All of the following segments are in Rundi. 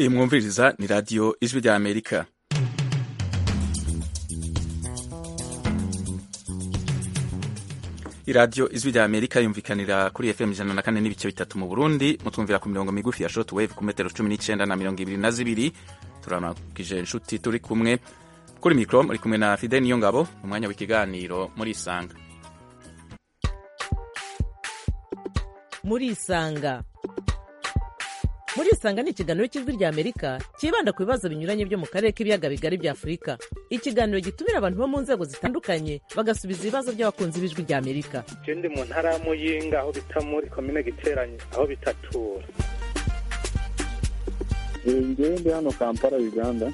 iyi mwumviriza ni radiyo ijwi rya amerika iradiyo ijwi rya amerika yumvikanira kuri fm ijana na kane n'ibice bitatu mu burundi mutwumvira ku mirongo migufi ya short wave ku metero cumi n'icenda na mirongo ibiri na zibiri turanakije inshuti turi kumwe kuri mikoro muri kumwe na fide niyo ngabo mu mwanya w'ikiganiro muri isanga muri isanga muri isanga ni ikiganiro cy'ijwi rya amerika cyibanda ku bibazo binyuranye byo mu karere k'ibiyaga bigari bya afurika ikiganiro gitumira abantu bo mu nzego zitandukanye bagasubiza ibibazo by'abakunzi b'ijwi rya amerika je ndi mu ntara ya muyinga aho bita muri komine giteranye aho bitatura ngewe ndi hano kampala uganda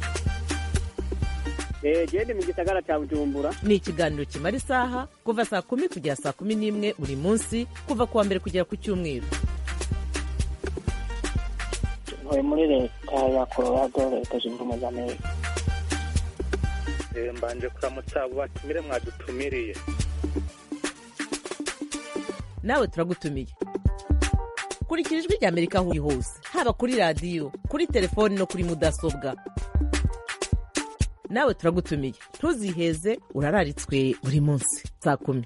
gende mu gisagara cya bujumbura ni ikiganiro kimara isaha kuva saa kumi kugera saa kumi n'imwe buri munsi kuva ku wa mbere kugera ku cyumweru ntuye muri leta ya colorado leta zunze ubumwe za amerika Eh, mbanje kuramutsa abo batumire mwadutumiriye nawe turagutumiye kurikira ijwi rya amerika aho uri hose haba kuri radiyo kuri telefoni no kuri mudasobwa nawe turagutumiye ntuziheze urararitswe buri munsi saa kumi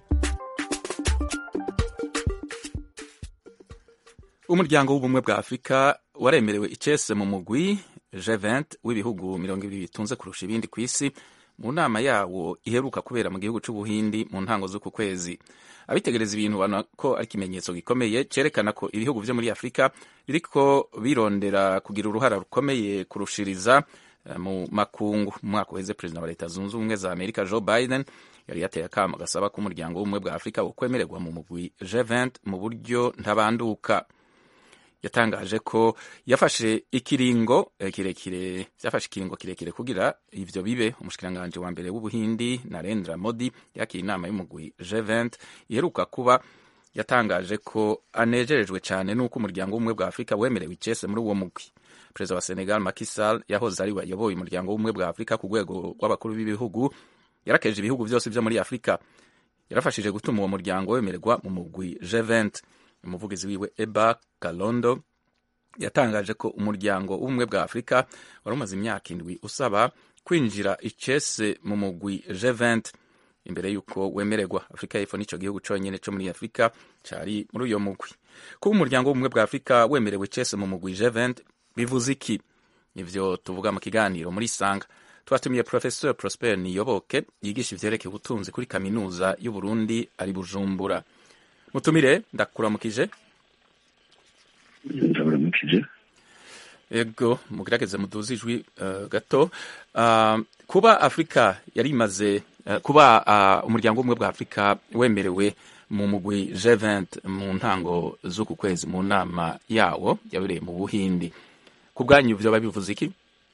umuryango w'ubumwe bwa afurika waremerewe icese mu mugwi G20 w'ibihugu mirongo ibiri bitunze kurusha ibindi ku isi mu nama yawo iheruka kubera mu gihugu c'ubuhindi mu ntango z'uku kwezi abitegereza ibintu babona ko ari ikimenyetso gikomeye cerekana ko ibihugu vyo muri afurika biriko birondera kugira uruhara rukomeye kurushiriza eh, mu makungu mu mwaka uheze perezida wa leta zunze ubumwe za amerika joe biden yari yateye akamo gasaba ko umuryango w'ubumwe bwa afurika wokwemererwa mu mugwi G20 mu buryo ntabanduka yatangaje ko yafashe ikiringo eh, kirekire byafashe ikiringo kirekire kugira ivyo bibe umushikiranganji wa mbere w'ubuhindi narendra modi yakira inama y'umugwi G20 iheruka kuba yatangaje ko anejerejwe cyane n'uko umuryango w'ubumwe bwa afurika wemerewe icese muri uwo mugwi perezida wa senegal Macky Sall yahoze ari we yayoboye umuryango w'ubumwe bwa afurika ku rwego rw'abakuru b'ibihugu yarakeje ibihugu byose byo muri afurika yarafashije gutuma uwo muryango wemererwa mu mugwi G20 umuvugizi wiwe eba galondo yatangaje ko umuryango w'ubumwe bwa afurika wari umaze imyaka indwi usaba kwinjira icese mu mugwi G20 imbere y'uko wemererwa afurika y'epfo n'icyo gihugu cyonyine cyo muri afurika cyari muri uyo mugwi kuba umuryango w'ubumwe bwa afurika wemerewe icese mu mugwi G20 bivuze iki nivyo tuvuga mu kiganiro muri sanga twatumiye professeur prosper niyoboke yigisha ivyerekeye ubutunzi kuri kaminuza y'uburundi ari bujumbura mutumire ndakuramukije ndaburamukije ego mugerageze muduze ijwi uh, gato uh, kuba afurika yari imaze uh, kuba uh, umuryango w'ubumwe bwa afurika wemerewe mu mugwi G20 mu ntango z'uku kwezi mu nama yawo yabereye mu buhindi ku bwanyu vyoba bivuze iki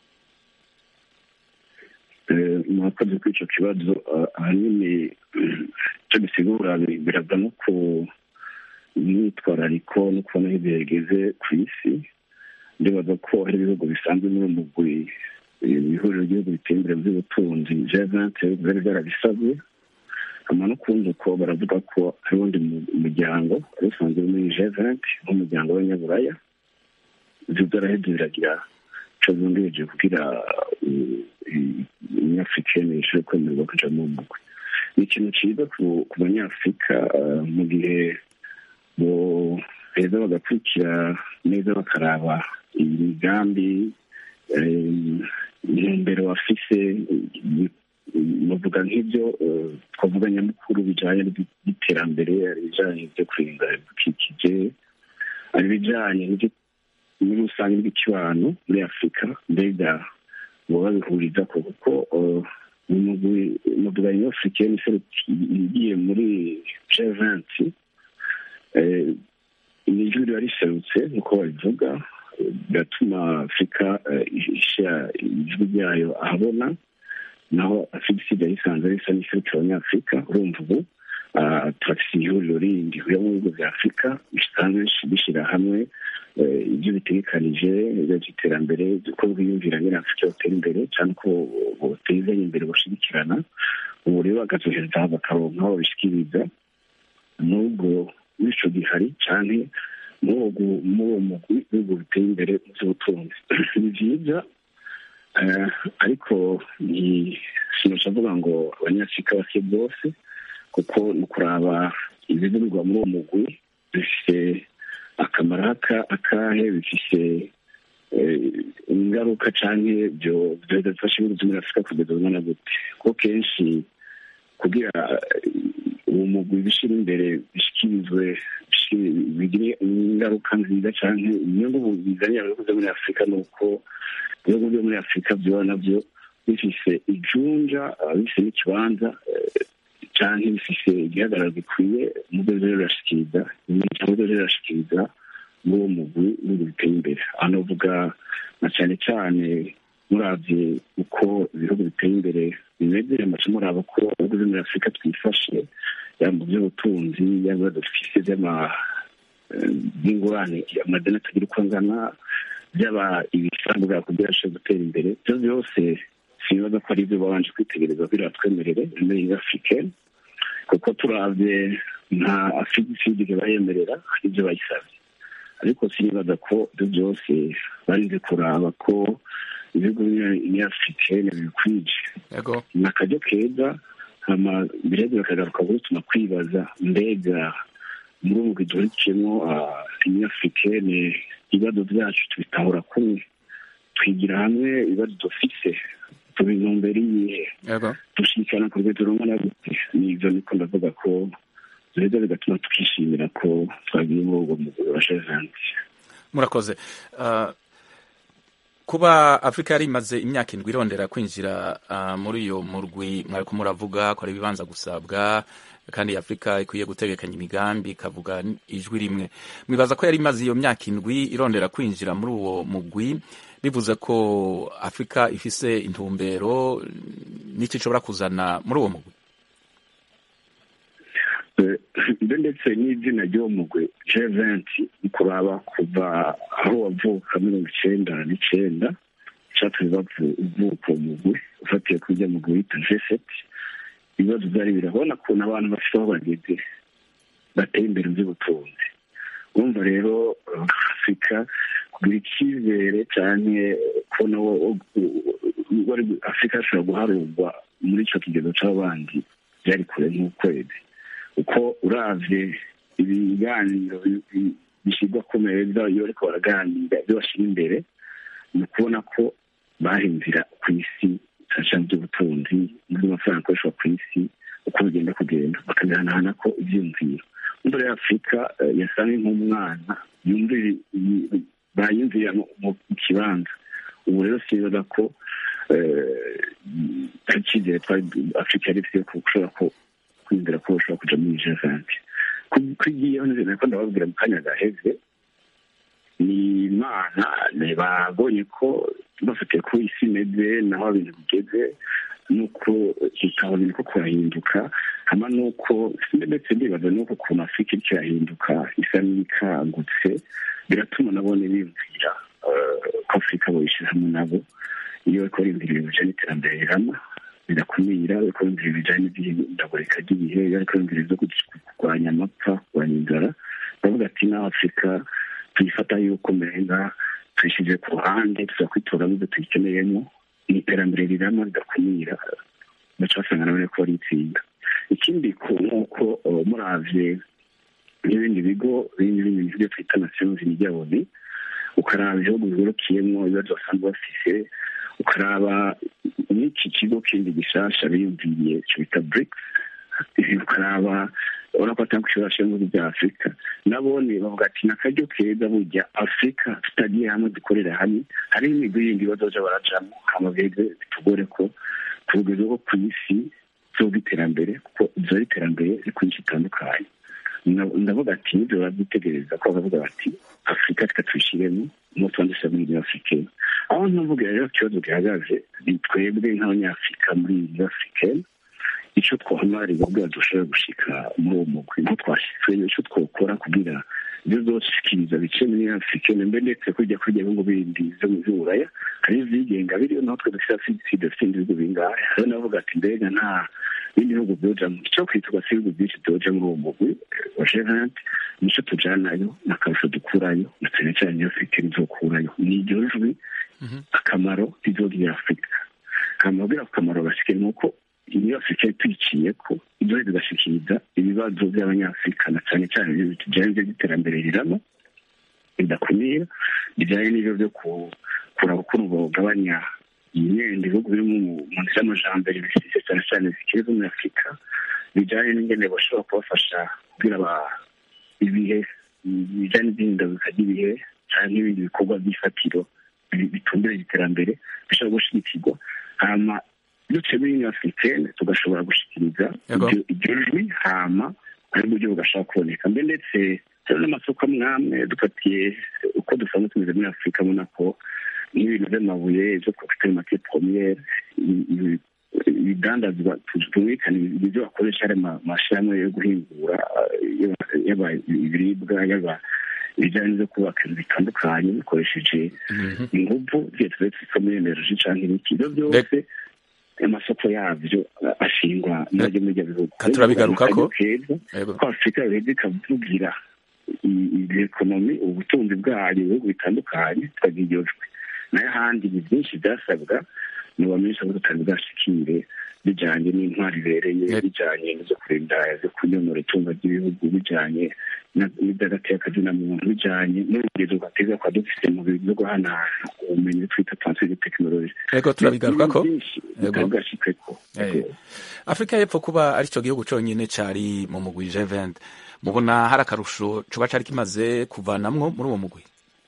mwakoze kuri icyo kibazo ahanini icyo gisigura birava no ku myitwarariko no kubona aho ibihe bigeze ku isi ndibaza ko hari ibihugu bisanzwe muri uwo mugwi ihuriro ry'ibihugu biteye imbere by'ubutunzi jevante byari byarabisabwe hama no kundi uko baravuga ko hari uwundi muryango wari usanzwe muri jevante nk'umuryango w'abanyaburaya ibyo byaraheze biragira ico bungirije kugira umunyafurika ishobore kwemererwa kuja mu mugwi ni ikintu ciza ku banyafurika mu gihe boheza bagakurikira neza bakaraba imigambi intumbero bafise bavuga nk'ibyo twavuga nyamukuru bijanye n'iterambere ari ibijanye n'ivyo kurinda ibidukikije ari ibijanye n'ivyo muri rusange bw'ikibano muri afurika mbega boba babihuriza ko kuko umuvuga iyo afurika igiye muri jevanti ijwi riba riserutse nk'uko babivuga bigatuma afurika ishyira ijwi ryayo ahabona naho afurika isigaye isanzwe risa n'iserukira abanyafurika urumva ubu turafise ihuriro rindi rihurira mu bihugu bya afurika bisanzwe bishyira hamwe ibyo bitegekanije by'iterambere uko bwiyumvira nyine afurika yotera imbere cyane ko botezanya imbere bashigikirana ubu rero bagazohereza bakaronka aho babishikiriza n'ubwo n'ico gihari canke muri uwo mugwi w'ibihugu biteye imbere mu by'ubutunzi ni byiza ariko sinosha avuga ngo abanyafurika bake bose kuko ni ukuraba ibivugirwa muri uwo mugwi bifite akamaro akahe bifite ingaruka cyangwa ibyo bidafasha ibihugu byo muri afurika kugeza ubu na gute kuko kenshi kugira uwo mugwi bishyira imbere bishyikirizwe bigire ingaruka nziza cyangwa inyungu bizanira ibihugu byo muri afurika ni uko ibihugu byo muri afurika byo nabyo bifise ijunja bifise n'ikibanza cyangwa bifise igihagararo gikwiye mu byo rero birashikiriza cyangwa ibyo rero birashikiriza muri uwo mugwi w'ibihugu biteye imbere hano uvuga na cyane cyane murabye uko ibihugu biteye imbere bimeze amasomo muraba ko ibihugu byo muri afurika twifashe yaba mu by'ubutunzi yaba dufise by'ingurane amadeni atagira uko angana byaba ibisabwa kugira ngo gutera imbere ibyo byose sinibaza ko ari ibyo babanje kwitegereza kugira batwemerere muri afurika kuko turabye nta afurika bayemerera ibyo bayisabye ariko sinibaza ko ibyo byose barinze kuraba ko ibihugu by'afurika bikwije ni akaryo keza birebe bakagaruka gutuma kwibaza mbega muri ubu duhurikiyemo abanyafurikene ibibazo byacu tubitahura kumwe twigira hamwe ibibazo dufite tubinumbera iyihe dushyikirana ku rwego rumwe na gute nibyo niko ndavuga ko biheza bigatuma twishimira ko twagiye muri ubwo mugore wa jevanti murakoze kuba afurika yari imaze imyaka indwi irondera kwinjira muri iyo murwi mwari ko muravuga ko ari ibibanza gusabwa kandi afurika ikwiye gutegekanya imigambi ikavuga ijwi rimwe mwibaza ko yari imaze iyo myaka indwi irondera kwinjira muri uwo mugwi bivuze ko afurika ifise intumbero n'icyo ishobora kuzana muri uwo mugwi ibyo ndetse n'izina ry'uwo mugwi jeventi ni kuraba kuva aho wavuka mirongo icyenda n'icyenda cyatumye uvuka uwo mugwi ufatiye kuri ujya mugwi wita jeseti ibibazo byari birabona ukuntu abantu bafite aho bageze bateye imbere by'ubutunzi urumva rero afurika kugira icyizere cyane kubona afurika ashobora guharurwa muri icyo kigero cy'abandi byari kure nk'ukwezi uko uravye ibiganiro bishyirwa ku meza iyo bariko baraganira ibyo bashyira imbere ni ukubona ko bahindira ku isi cyane by'ubutunzi n'amafaranga akoreshwa ku isi uko bigenda kugenda bakabihanahana ko ibyiyumviro imbere ya afurika yasa nk'umwana bayumvira mu kibanza ubu rero sibaza ko ari icyizere twari afurika yari ifite gushobora ko kwizera ko bashobora kuja muri jevanti ko igiyeho neza ko ndababwira mu kanya gaheze ni imana babonye ko bafatiye ko isi imeze naho ibintu bigeze nuko ikabona ko kurahinduka hama nuko ndetse ndibaza nuko ukuntu afurika iriko irahinduka isa n'ikangutse biratuma nabone biyumvira ko afurika boyishyira hamwe nabo iyo bariko bariyumvira ibintu bijanye n'iterambere rirama birakumira bariko bariyumvira ibijanye n'ihindagurika ry'ibihe bariko bariyumvira ivyo kurwanya amapfa kurwanya inzara bavuga ati naho afurika tuyifata yuko menga tuyishyize ku ruhande tuzakwitoramo ibyo tuyikeneyemo ni iterambere rirama ridakumira baca basanga nabone ko baritsinda ikindi ni uko muravye n'ibindi bigo bindi bindi byo twita nations unijyaboni ukaraba ibihugu bihurukiyemo ibibazo basanzwe bafise ukaraba n'iki kigo kindi gishasha biyumviriye cyo bita brics ukaraba urabona ko atanga ishobora mu bihugu bya afurika nabone bavuga ati ni akaryo keza burya afurika tutagiye hamwe dukorera hamwe hariho imigwi yindi bazoja barajamo hama beze bitugore ko ku rugero rwo ku isi z'ubw'iterambere kuko izo ari iterambere rikwinshi itandukanye ndavuga ati nibyo barabyitegereza ko bakavuga bati afurika reka tuyishyiremo umunsi wanditse muri afurika aho ntuvuga rero ikibazo gihagaze ni twebwe nk'abanyafurika muri iyi afurika icyo twahamarira ubwo dushobora gushika muri uwo mugwi nko twashyizwe icyo twakora kugira ibyo zose shikiriza bice muri afurika mbe ndetse kujya kurya ibihugu bindi byo mu buraya hari ivyigenga biriyo natwe dufite afidisi dufite ibihugu bingahe hariho navuga ati mbega nta bindi bihugu byoja icyo kwitwa si ibihugu byinshi byoja muri uwo mugwi wa jeventi nico tujanayo n'akarusho dukurayo na cyane cyane iyo afurika rizokurayo ni iryo jwi akamaro rizogirira afurika amabwira ku kamaro gasigaye ni uko iyo afurika yatwiciye ko ibyo bigashikiriza ibibazo by'abanyafurika na cyane cyane bijyanye by'iterambere rirama bidakumira bijyanye n'ibyo byo kuraba ukuntu bagabanya imyenda ibihugu biri mu nzira y'amajambere bifite cyane cyane zikiri zo muri afurika bijyanye n'ingene bashobora kubafasha kugira ibihe bijyanye n'ihindagurika ry'ibihe cyangwa n'ibindi bikorwa by'ifatiro bitumbira iterambere bishobora gushyigikirwa hama duce muri union africaine tugashobora gushyikiriza iryo jwi hama ari buryo bugashobora kuboneka mbe ndetse hari n'amasoko amwamwe dufatiye uko dusanzwe tumeze muri afurika abona ko n'ibintu by'amabuye byo kuri make promiyere ibidandazwa tumvikana ibyo bakoresha ari amashyirahamwe yo guhingura yaba ibiribwa yaba ibijyanye no kubaka inzu bitandukanye bikoresheje ingufu tuba twitwa muri energy cyangwa ibiki ibyo byose amasoko yabyo ashingwa n'abajya muri ibyo bihugu turabigarukako ko afurika yoheza ikavugira ekonomi ubutunzi bwayo ibihugu bitandukanye tukagira iryo jwi nayo ahandi ni byinshi byasabwa ntibamenyesha ko tutari bwashikire bijyanye n'intwari ibereye bijyanye n'izo kurinda zo kunyonora itunga ry'ibihugu bijyanye n'iby'agateka muntu bijyanye n'urugendo rwateza kwa dufite mu bintu byo guhanahana ubumenyi twita transfer de tekinoloji ego turabigaruka ko bwashikeko afurika y'epfo kuba aricyo gihugu cyonyine cyari mu mugwi G20 mubona hari akarusho cuba cari kimaze kuvanamwo muri uwo mugwi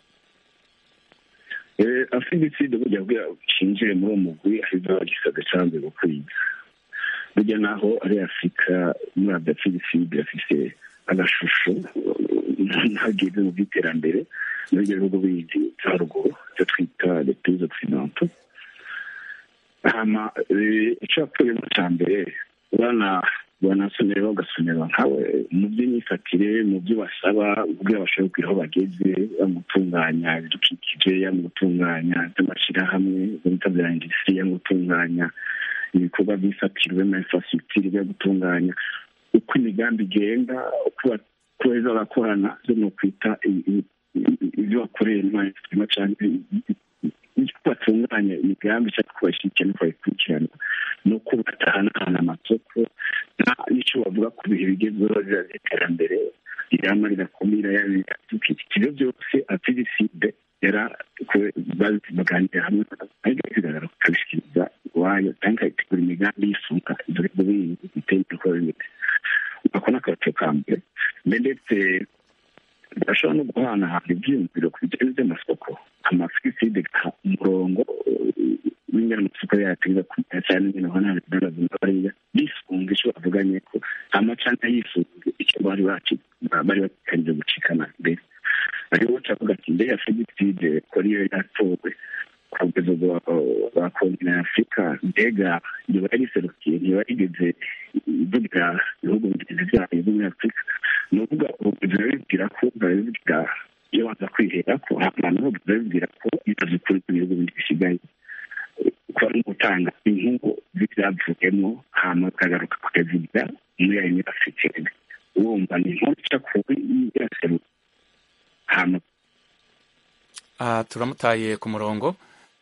afidiside burya bwira cinjire muri uwo mugwi aheza bagisaga canze gukwiza burya naho ari afurika muri adafidiside afise agashusho ntageze mu by'iterambere muri ibyo bihugu bindi bya haruguru icyo twita les pays occidentaux hama ico yapfuyemo ca mbere bana banasomera bagasomera nkawe mu by'imyifatire mu byo basaba ubwo bashobora kugira aho bageze gutunganya ibidukikije ya mu gutunganya by'amashyirahamwe bita bya industrie ya gutunganya ibikorwa by'ifatirwe na infrastructure byo gutunganya uko imigambi igenda uko beza barakorana byo ni ukwita ibyo bakoreye n'amashyirahamwe cyangwa uko batunganya imigambi cyangwa uko bashyigikira n'uko bayikurikirana ni uko batahanahana amasoko n'icyo bavuga ku bihe bigezweho by'iterambere rirama rirakumira ibyo byose apiriside yara baganira hamwe ariko bigaragara bakabishyikiriza iwayo cyangwa ikayitegura imigambi yisunga ibyo bihugu bindi biteye ibikorwa bimeze ako ni akabaco ka mbere ndetse bashobora no guhanahana ibyiyumviro ku bijyanye by'amasoko amafiside umurongo w'ingana amasoko yatinda kumenya cyane nyine ubona bigaragaza bariya bisunga icyo bavuganye ko amacana yisunga icyo bari bari bakanije gucikana mbere ariho cavuga ati mbere ya fegitide ko ariyo yatowe ku rugero rwa kontinent afurika mbega yoba yariserukiye ntiba yigeze ivugira ibihugu bigenzi byayo byo muri afurika ni ukuvuga ubuvuzi babibwira ko babibwira iyo baza kwihera ko abantu bose babibwira ko bimaze ukuri ku bihugu bindi bisigaye ko ari gutanga inkuru z'ibyavuyemo hama bakagaruka kukazigira muri ayo muri afurika wumva ni inkuru ica kuri yaseruka hama aha turamutaye ku murongo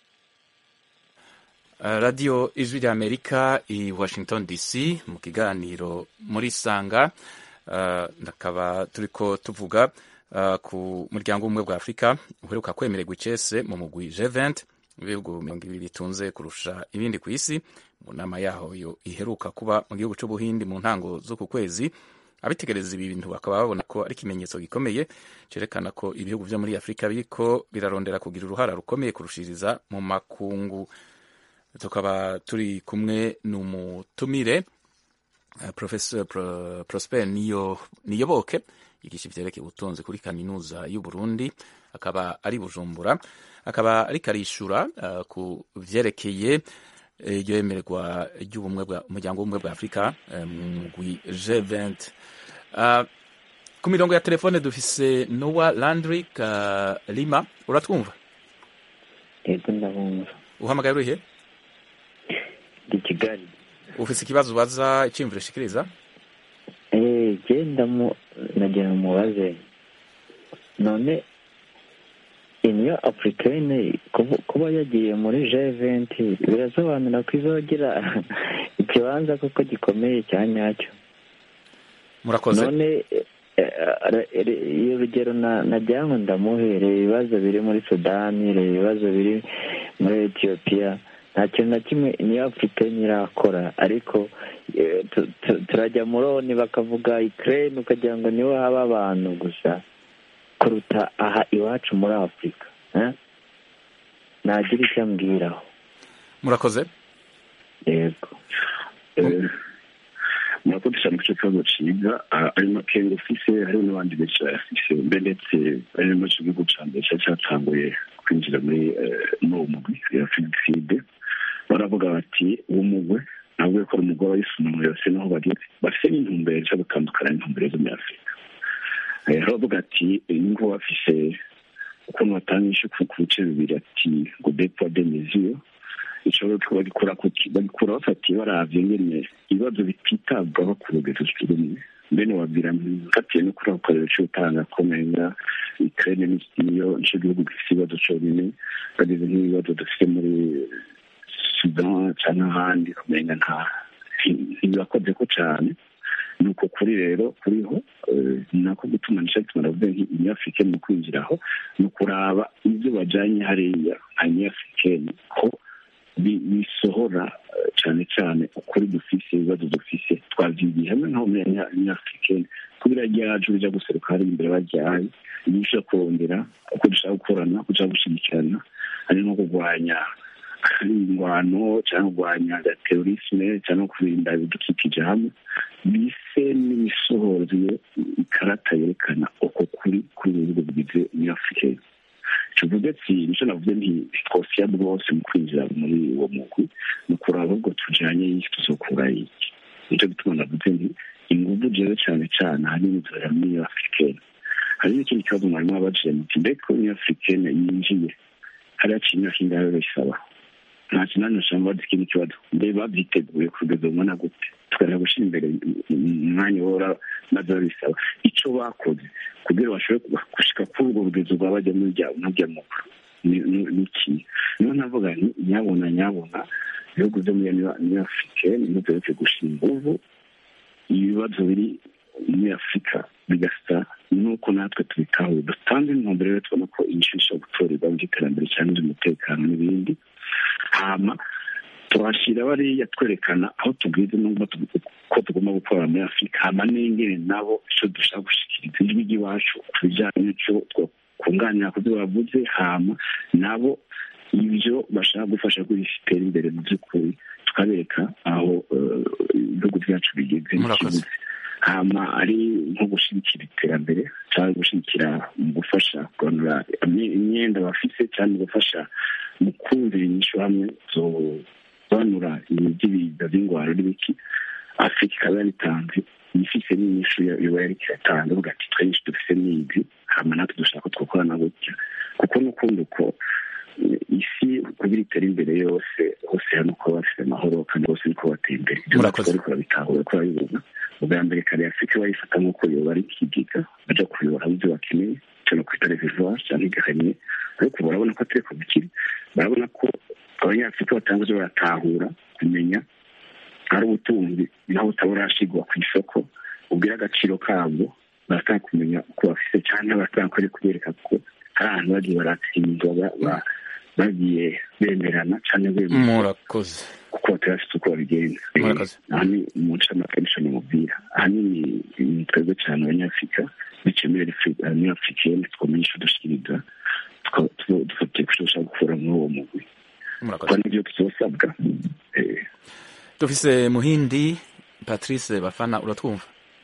radiyo ijwi rya amerika i washington dc mu kiganiro muri sanga ndakaba turi ko tuvuga ku muryango w'ubumwe bwa afurika uheruka kwemererwa icese mu mugwi G20 ibihugu mirongo ibiri bitunze kurusha ibindi ku isi mu nama yaho iheruka kuba mu gihugu cy'ubuhindi mu ntango z'uku kwezi abitegereza ibi bintu bakaba babona ko ari ikimenyetso gikomeye cyerekana ko ibihugu byo muri afurika biriko birarondera kugira uruhara rukomeye kurushiriza mu makungu tukaba turi kumwe n'umutumire uh, professor Pro, prosper niyo niyoboke yigisha ivyerekeye ubutunzi kuri kaminuza y'u Burundi akaba ari bujumbura akaba ariko arishura uh, ku vyerekeye iryo yemererwa ry'ubumwe bwa umuryango w'ubumwe bwa afurika mu mugwi G20 uh, ku mirongo ya telefone dufise Noah Landrick uh, Lima uratwumva yego ndabumva uhamagaye urihe ndi kigali ufise ikibazo ubaza iciyumviro ushikiriza eh genda mu nagira mubaze none iniyo africaine kuba- kuba yagiye muri G20 birasobanura ko izogira ikibanza koko gikomeye cya nyacyo murakoze none eh, eh, eh, iyo urugero na nagira ngo ndamuhere ibibazo biri muri sudani reba ibibazo biri muri etiyopiya nta kintu na kimwe niyo africaine irakora ariko eh, tu- tu- turajya muri oni bakavuga ukraine ukagira ngo niho haba abantu gusa kuruta aha iwacu muri afurika eh? nagira icyo ambwiraho murakoze yego Eh, murakoze cyane ku cyo kibazo ciga Ah, ari makenga ufise hariho n'abandi benshi bayafise mbe ndetse ari no mu gihugu ca mbere cari catanguye kwinjira muri eh, muri uwo mugwi ya figiside baravuga bati uwo mugwe ntabwo ko ari umugwi w'abayisilamu yose naho bageze bafise n'intumbero zo gutandukana n'intumbero zo muri afurika Eh, baravuga ati ngo bafise ukuntu batanga inyishu ku ku bice bibiri ati ngo depo de mesure ishobora kuba bagikora kuki bagikura bafatiye baravye ngene ibibazo bititabwaho ku rugero rumwe mbene wabwira mfatiye no kuri ako karero c'utanga komenga ukraine ni- niyo nico gihugu gifise ibibazo conyene bageze nk'ibibazo dufite muri sudan canke ahandi komenga nta ntibakoze ko cane nuko kuri rero kuriho eh, nako gutuma nico gituma ndavuze nk'inyafurikeni mu kwinjiraho ni ukuraba ivyo bajanye hariya nka nyafurikeni ko bi- bisohora eh, cane cane ukuri dufise ibibazo dufise twavyigiye hamwe nko muri nyafurikeni kubera ryacu rija guseruka hari imbere baryaye iyo ushaka kurondera uko dushaka gukorana uko dushaka gushigikirana hari nko kurwanya ingwano cyangwa kurwanya terorisme cyangwa kurinda ibidukikije hamwe bise n'imisohozo ikarata yerekana uko kuri kuri ibihugu bigize nyafurikeni tuvuge ati nicyo navuze nti twosiya rwose mu kwinjira muri uwo mugwi ni ukuraba ahubwo tujanye y'iki tuzokura iki nicyo gituma navuze nti inguvu jewe cyane cyane ahanini zibera muri afurikeni hari n'ikindi kibazo mwarimu wabajije muti mbega ko muri afurikeni yinjiye hariya imyaka ingahe bisaba nta kinani ushaka bazi ikindi kibazo mbe babyiteguye kugeza umwana gute tukareba gushyira imbere umwanya wora maze babisaba icyo bakoze kugira bashobore gushika kuri urwo rugezo rwa bajya muri rya mujya mukuru ni iki niyo navuga nti nyabona nyabona ibihugu byo muri afurika niho duheretse gushyira inguvu ibibazo biri muri afurika bigasa nuko natwe tubitahuye dutanze intumbero rero tubona ko inyishu ishobora gutorerwa by'iterambere cyangwa iby'umutekano n'ibindi hama tuhashyira bariya twerekana aho tubwize n'ubwo ko tugomba gukora muri afurika hama n'ingene nabo icyo dushaka gushyikiriza ijwi ry'iwacu ku bijyanye n'icyo twakunganira ku byo bavuze hama nabo ibyo bashaka gufasha kubitera imbere mu by'ukuri tukabereka aho ibihugu byacu bigeze Murakoze. hama ari nko gushyigikira iterambere cyangwa gushyigikira mu gufasha kuganura imyenda bafite cyangwa gufasha mu kumvira inyishu hamwe zobanura iby'ibiza by'ingwaro n'ibiki afurika ikaba yaritanze ifise n'inyishu yoba yariko iratanga avuga ati twe nyinshi dufise n'izi hama natwe dushaka ko twakorana gutya kuko n'ukundi uko isi kugira itere imbere yose hose hano ko bafite amahoro kandi bose niko bateye imbere ibyo Murakoze. natwe ariko babitahura ko babibona ubwa mbere kare afurika bayifata nk'uko yoba ari ikigiga baja kuyobora ibyo bakeneye cyane kwita reservoir cyangwa igahanye ariko barabona ko atari ko bikiri barabona ko abanyafurika batangaje baratahura kumenya ari ubutunzi naho butaburashigwa ku isoko ubwira agaciro kabwo baratanga kumenya uko bafise cyangwa baratanga ko ari kubereka ko hari ahantu bagiye baratsindwa ba- ba- bagiye bemerana cyangwa bemera murakoze kuko batarafite uko babigenza Murakoze. aha ni mu ncamake nico nimubwira ahanini ni twebwe cyane abanyafurika biciye muri muri afurikeni twamenya ico dushikiriza tuka- tu- dufatiye ku cyo dushaka gukura muri uwo mugwi murakoze kuko nibyo tuzosabwa Eh, dufise muhindi patrice bafana uratwumva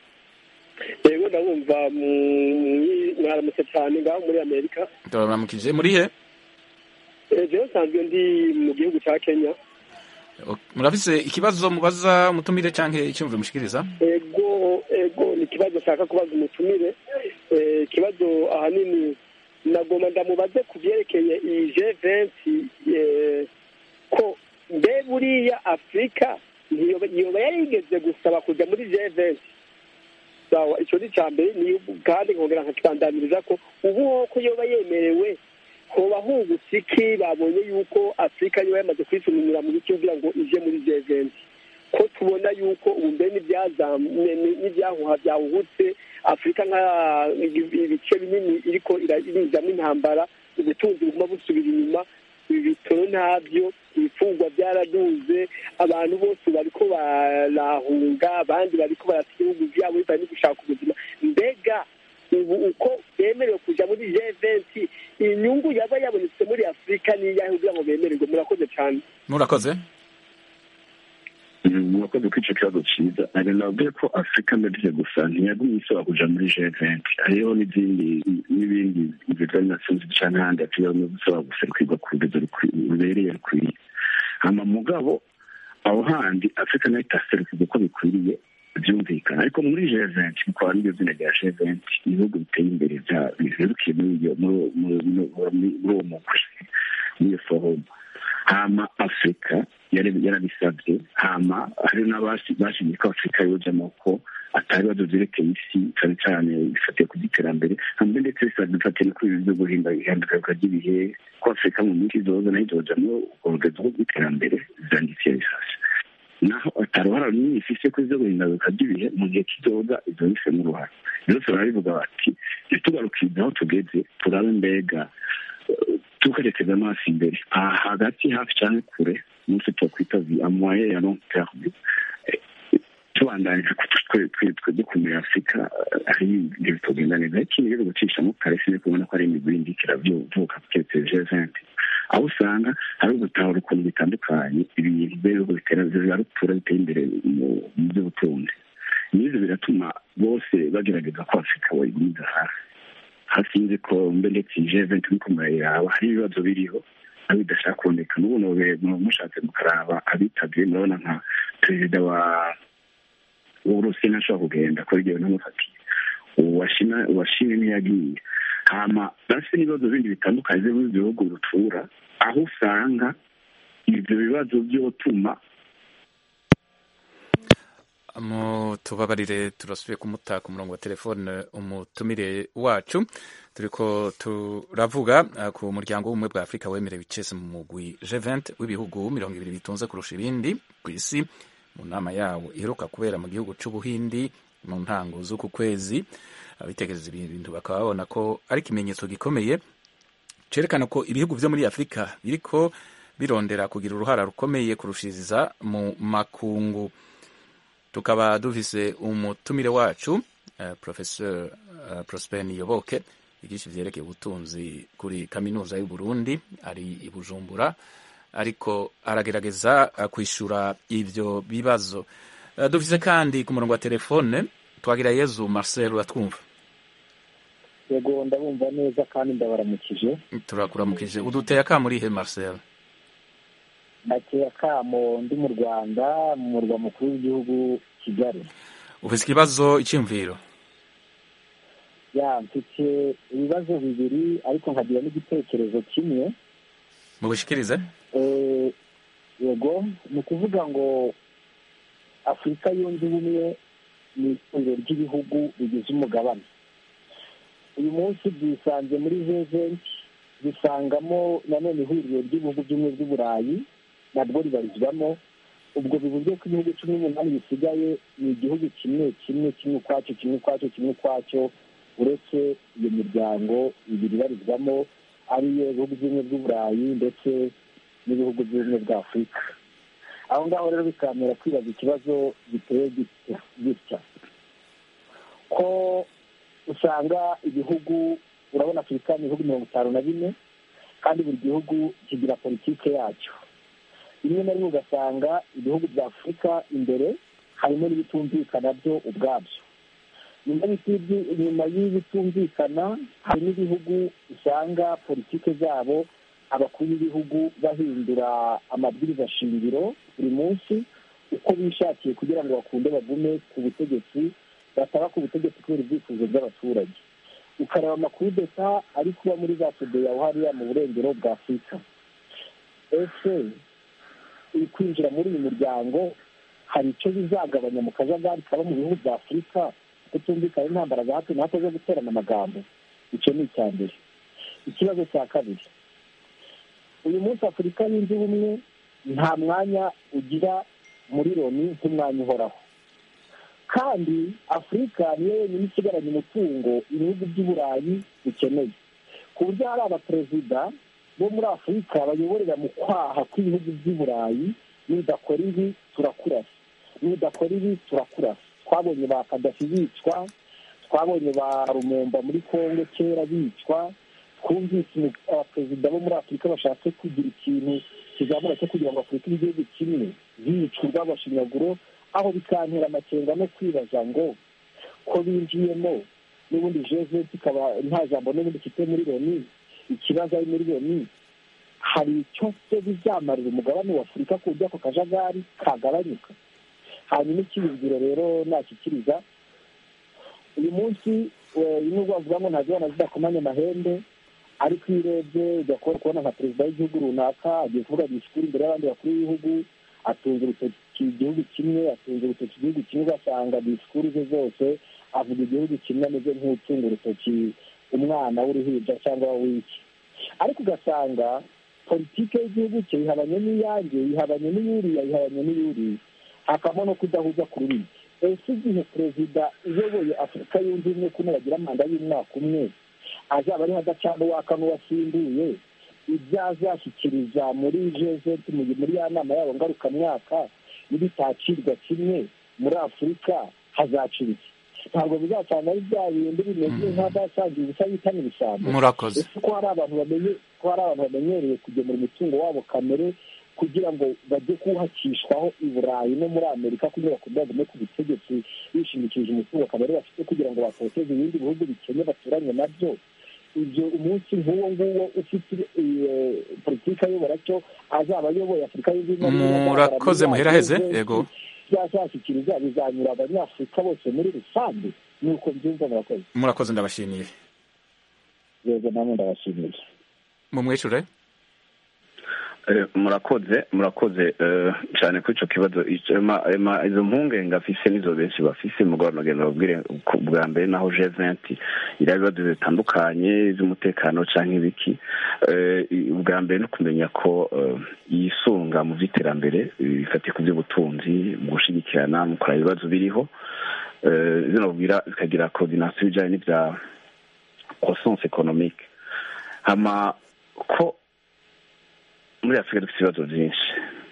yego ndabumva mu- mwaramutse cyane ngaho muri amerika turaramukije muri he Eh, jewe nsanzwe ndi mu gihugu cya kenya Ok, murafise ikibazo mubaza umutumire canke icyumviro mushikiriza ego ego ni ikibazo nshaka kubaza umutumire Eh, ikibazo ahanini nagomba ndamubaze ku byerekeye iyi jevensi ko mbe buriya afurika ntiyoba yoba yarigeze gusaba kujya muri jevensi sawa icyo ni icya mbere ni kandi nkongera nkakibandamiriza ko ubu ko yoba yemerewe hoba hungutse iki babonye yuko afurika yoba yamaze kwisumira mu bice kugira ngo ije muri jevensi ko tubona yuko ubu mbere n'ibyahuha byawuhutse afurika nka ibice binini iriko irizamo intambara ubutunzi buguma busubira inyuma ibi bitoro ntabyo ibifungwa byaraduze abantu bose bariko barahunga abandi bariko barata ibihugu vyabo bivanye no gushaka ubuzima mbega ubu uko bemerewe kuja muri G20 inyungu yaba yabonetse muri afurika niyahe kugira ngo bemererwe murakoze cane murakoze murakoze ko ico kibazo ciza nari nabwiye ko afurika mbere gusa ntiyagumye isaba kuja muri G20 hariho n'izindi n'ibindi bivuga nations canke ahandi atigomye gusaba guserukirwa ku rugero rubereye rukwiye hama mugabo aho handi afurika nayo itaserukirwa uko bikwiriye byumvikana ariko muri G20 kuko ari ryo zina rya G20 ibihugu biteye imbere biherukiye muri uwo mugwi n'iyo forumu hama afurika yarabisabye hama hari n'abashimye ko afurika yojamo ko atari ibibazo vyerekeye isi cane cane bifatiye ku by'iterambere hamwe ndetse bifatiye no kuri ibi vyo guhinda ihinduka ry'ibihe ko afurika mu minsi izoza nayo izojamwo urwo rugezo rw'iterambere vyanditse bisashe naho ataruhara runini ifise ko ivyo guhinduka ry'ibihe mu gihe kizoza izo bifemo uruhara rero turabivuga bati ntitugarukirize aho tugeze turabe mbega tukerekeza amaso imbere aha hagati hafi cyane kure umunsi twakwita amoye ya long terme tubandanyije twe dukumira afurika hari ibyo bitogenda neza ariko ibi rero gucishamo kare sinzi kubona ko ari imigwi indikira vuka keretse jeventi aho usanga hari ugutahura ukuntu bitandukanye ibintu bihugu bitera rutura biteye imbere mu by'ubutunzi n'ibyo biratuma bose bagerageza ko afurika bayigumiza hafi hafi y'inziko mbe ndetse jeventi niko murayiraba hari ibibazo biriho aho bidashaka kuboneka n'ubu mushatse mukaraba abitabye murabona nka perezida wa w'uburusiya ntashobora kugenda kubera igihe n'amufatiye uwashimwe ntiyagiye hama bafite n'ibibazo bindi bitandukanye byo mu bihugu rutura aho usanga ibyo bibazo byotuma tubabarire turasubiye kumuta ku murongo wa telefone umutumire wacu turiko turavuga ku muryango w'ubumwe bwa afurika wemerewe icese mu mugwi G20 w'ibihugu mirongo ibiri bitunze kurusha ibindi ku isi mu nama yawo iheruka kubera mu gihugu c'ubuhindi mu ntango z'uku kwezi abitekereza ibintu bakaba babona ko ari ikimenyetso gikomeye cerekana ko ibihugu vyo muri afurika biriko birondera kugira uruhara rukomeye kurushiriza mu makungu tukaba dufise umutumire wacu uh, professeur uh, Prosper Niyoboke yigisha ivyerekeye ubutunzi kuri kaminuza y'u Burundi ari i Bujumbura ariko aragerageza uh, kwishura ivyo bibazo uh, dufise kandi ku murongo wa telefone twagira Yezu Marcel uratwumva yego ndabumva neza kandi ndabaramukije turakuramukije uduteye akamurihe Marcel nateye akamo ndi mu rwanda mu murwa mukuru w'igihugu kigali ufite ikibazo icyumviro ya mfite ibibazo bibiri ariko nkagira n'igitekerezo kimwe mubishikirize yego ni ukuvuga ngo afurika yunze ubumwe ni ihuriro ry'ibihugu bigize umugabane uyu munsi byisanze muri veventi dusangamo nanone ihuriro ry'ibihugu by'ubumwe bw'uburayi nabwo ribarizwamo ubwo bivuze ko ibihugu cumi n'umunani bisigaye ni igihugu kimwe kimwe kimwe ukwacyo kimwe ukwacyo kimwe ukwacyo uretse iyo miryango ibiri ibarizwamo ariyo ibihugu by'ubumwe bw'uburayi ndetse n'ibihugu by'ubumwe bwa afurika aho ngaho rero bikamera kwibaza ikibazo giteye gitya ko usanga ibihugu urabona afurika ni ibihugu mirongo itanu na bine kandi buri gihugu kigira politike yacyo rimwe na rimwe ugasanga ibihugu bya afurika imbere harimo n'ibitumvikana byo ubwabyo nyuma y'ibitumvikana hari n'ibihugu usanga politike zabo abakuru b'ibihugu bahindura amabwiriza shingiro buri munsi uko bishakiye kugira ngo bakunde bagume ku butegetsi bataba ku butegetsi kubera ibyifuzo by'abaturage ukareba amakuru deta ari kuba muri za sudeya hariya mu burengero bwa afurika ese uri kwinjira muri uyu muryango hari icyo bizagabanya mu kajagari kaba mu bihugu bya afurika kutumvikana intambara za hato na hato zo guterana amagambo icyo ni icya mbere ikibazo cya kabiri uyu munsi afurika yunze ubumwe nta mwanya ugira muri loni nk'umwanya uhoraho kandi afurika niyo yonyine isigaranye umutungo ibihugu by'uburayi bikeneye ku buryo hari abaperezida bo muri afurika bayoborera mu kwaha kw'ibihugu by'uburayi nidakora ibi turakurasa nidakora ibi turakurasa twabonye ba kadafi bicwa twabonye ba rumumba muri kongo kera bicwa twumvise abaperezida bo muri afurika bashatse kugira ikintu kizamura cyo kugira ngo afurika ibe igihugu kimwe bicwa urw'abashinyaguro aho bikantera amakenga no kwibaza ngo ko binjiyemo n'ubundi jeze ikaba nta jambo n'ubundi ifite muri loni ikibazo ari muri loni hari icyo se bizamarira umugabane wa afurika ku buryo ako kajagari kagabanyuka hanyuma ikibibwiro rero nashyikiriza uyu munsi nubwo bavuga ngo ntazibona zidakomanya amahembe ariko iyo urebye ujya kubona nka perezida w'igihugu runaka agiye kuvuga disikuru imbere y'abandi bakuru b'ibihugu atunga urutoki igihugu kimwe atunga urutoki igihugu kimwe ugasanga disikuru ze zose avuga igihugu kimwe ameze nk'utunga urutoki umwana w'uruhinja cyangwa w'iki ariko ugasanga politiki y'igihugu cye yihabanye n'iyange yihabanye n'iyuriya yihabanye n'iyuriya hakabamo no kudahuza ku rurimi ese igihe perezida uyoboye afurika yunze ubumwe kuno bagira manda y'umwaka umwe azaba ariho adacana uwaka n'uwasimbuye ibyo azashyikiriza muri jezeti muri ya nama yabo ngarukamwaka n'ibitakirwa kimwe muri afurika hazacira iki ntabwo bizacana ari bya bindi bimeze nk'abasangiye ubusa bitana ibisambo murakoze ese ko hari abantu bamenye ko hari abantu bamenyereye kugemura umutungo wabo kamere kugira ngo bajye kuwuhakishwaho i burayi no muri amerika kugira ngo bagume ku butegetsi bishimikirije umutungo kamere bafite kugira ngo batoteze ibindi bihugu bikennye baturanye nabyo ibyo umunsi nk'uwo nguwo ufite politiki ayobora cyo azaba ayoboye afurika y'ubumwe murakoze muheraheze yego byazashyikiriza bizanyura abanyafurika bose muri rusange nuko byumva murakoze murakoze ndabashimiye yego namwe ndabashimiye mumwishure murakoze murakoze cyane kuri icyo kibazo izo mpungenge afise nizo benshi bafise mugabo nagenda babwire bwa mbere naho jeventi iriya bibazo bitandukanye iz'umutekano cyangwa ibiki ubwa mbere no kumenya ko yisunga mu by'iterambere bifatiye ku by'ubutunzi mu gushyigikirana mu kureba ibibazo biriho zino bwira zikagira koordinasiyo bijyanye n'ibya croissance économique hama ko muri afurika dufite ibibazo byinshi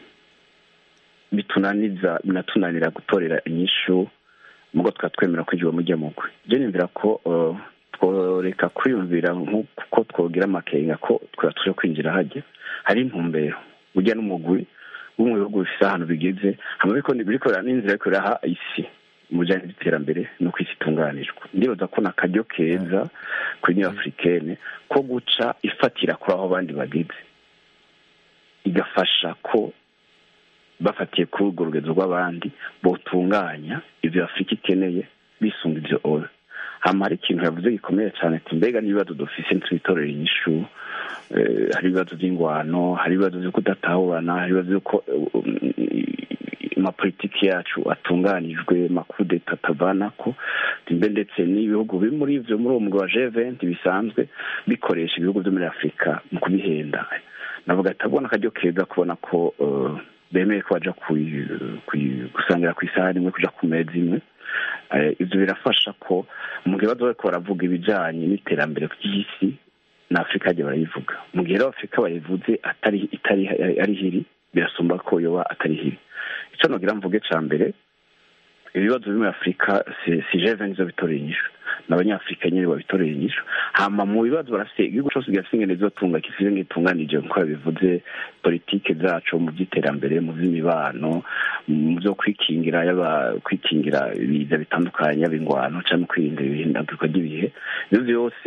bitunaniza binatunanira gutorera inyishu mugo twatwemera kwinjira mu mugwi byo nimvira ko tworeka kwiyumvira nk'uko twogira amakenga ko twaba tuje kwinjira hajya hari intumbero ujya n'umugwi wo mu bihugu bifite ahantu bigeze hama bikorera n'inzira yo kureraha isi mu bijyanye n'iterambere no ku isi itunganijwe ndibaza ko ni akaryo keza kuri niyo afurikene ko guca ifatira kuri aho abandi bageze igafasha ko bafatiye kuri urwo rugezo rw'abandi botunganya ibyo afurika ikeneye bisunga ibyo ora hamara ikintu yavuze gikomeye cyane ati mbega n'ibibazo dufise ntitubitorere inyishu hari ibibazo by'ingwano hari ibibazo byo kudatahurana hari ibibazo by'uko amapolitiki yacu atunganijwe makudeta atavana ko mbe ndetse n'ibihugu biri muri ibyo muri uwo mugabo wa jeventi bisanzwe bikoresha ibihugu byo muri afurika mu kubihenda navuga ati abona akaryo keza kubona ko bemeye ko bajya gusangira ku isahani imwe kujya ku meza imwe ibyo birafasha ko mu gihe baza bariko baravuga ibijyanye n'iterambere ry'isi na afurika yagiye barayivuga mu gihe rero afurika bayivuze atari itari ari hiri birasumba ko yoba atari hiri icyo nogira mvuge cya mbere ibibazo biri muri afurika si jeve nizo bitoreye inyishu ni abanyafurika nyine babitoreye inyishu hama mu bibazo barafite igihugu cyose gifite ingene zizotunga kisize nk'itunganije nk'uko yabivuze politike zacu mu by'iterambere mu by'imibano mu byo kwikingira yaba kwikingira ibiza bitandukanye yaba ingwano cyangwa kwirinda ibihindagurika ry'ibihe ibyo byose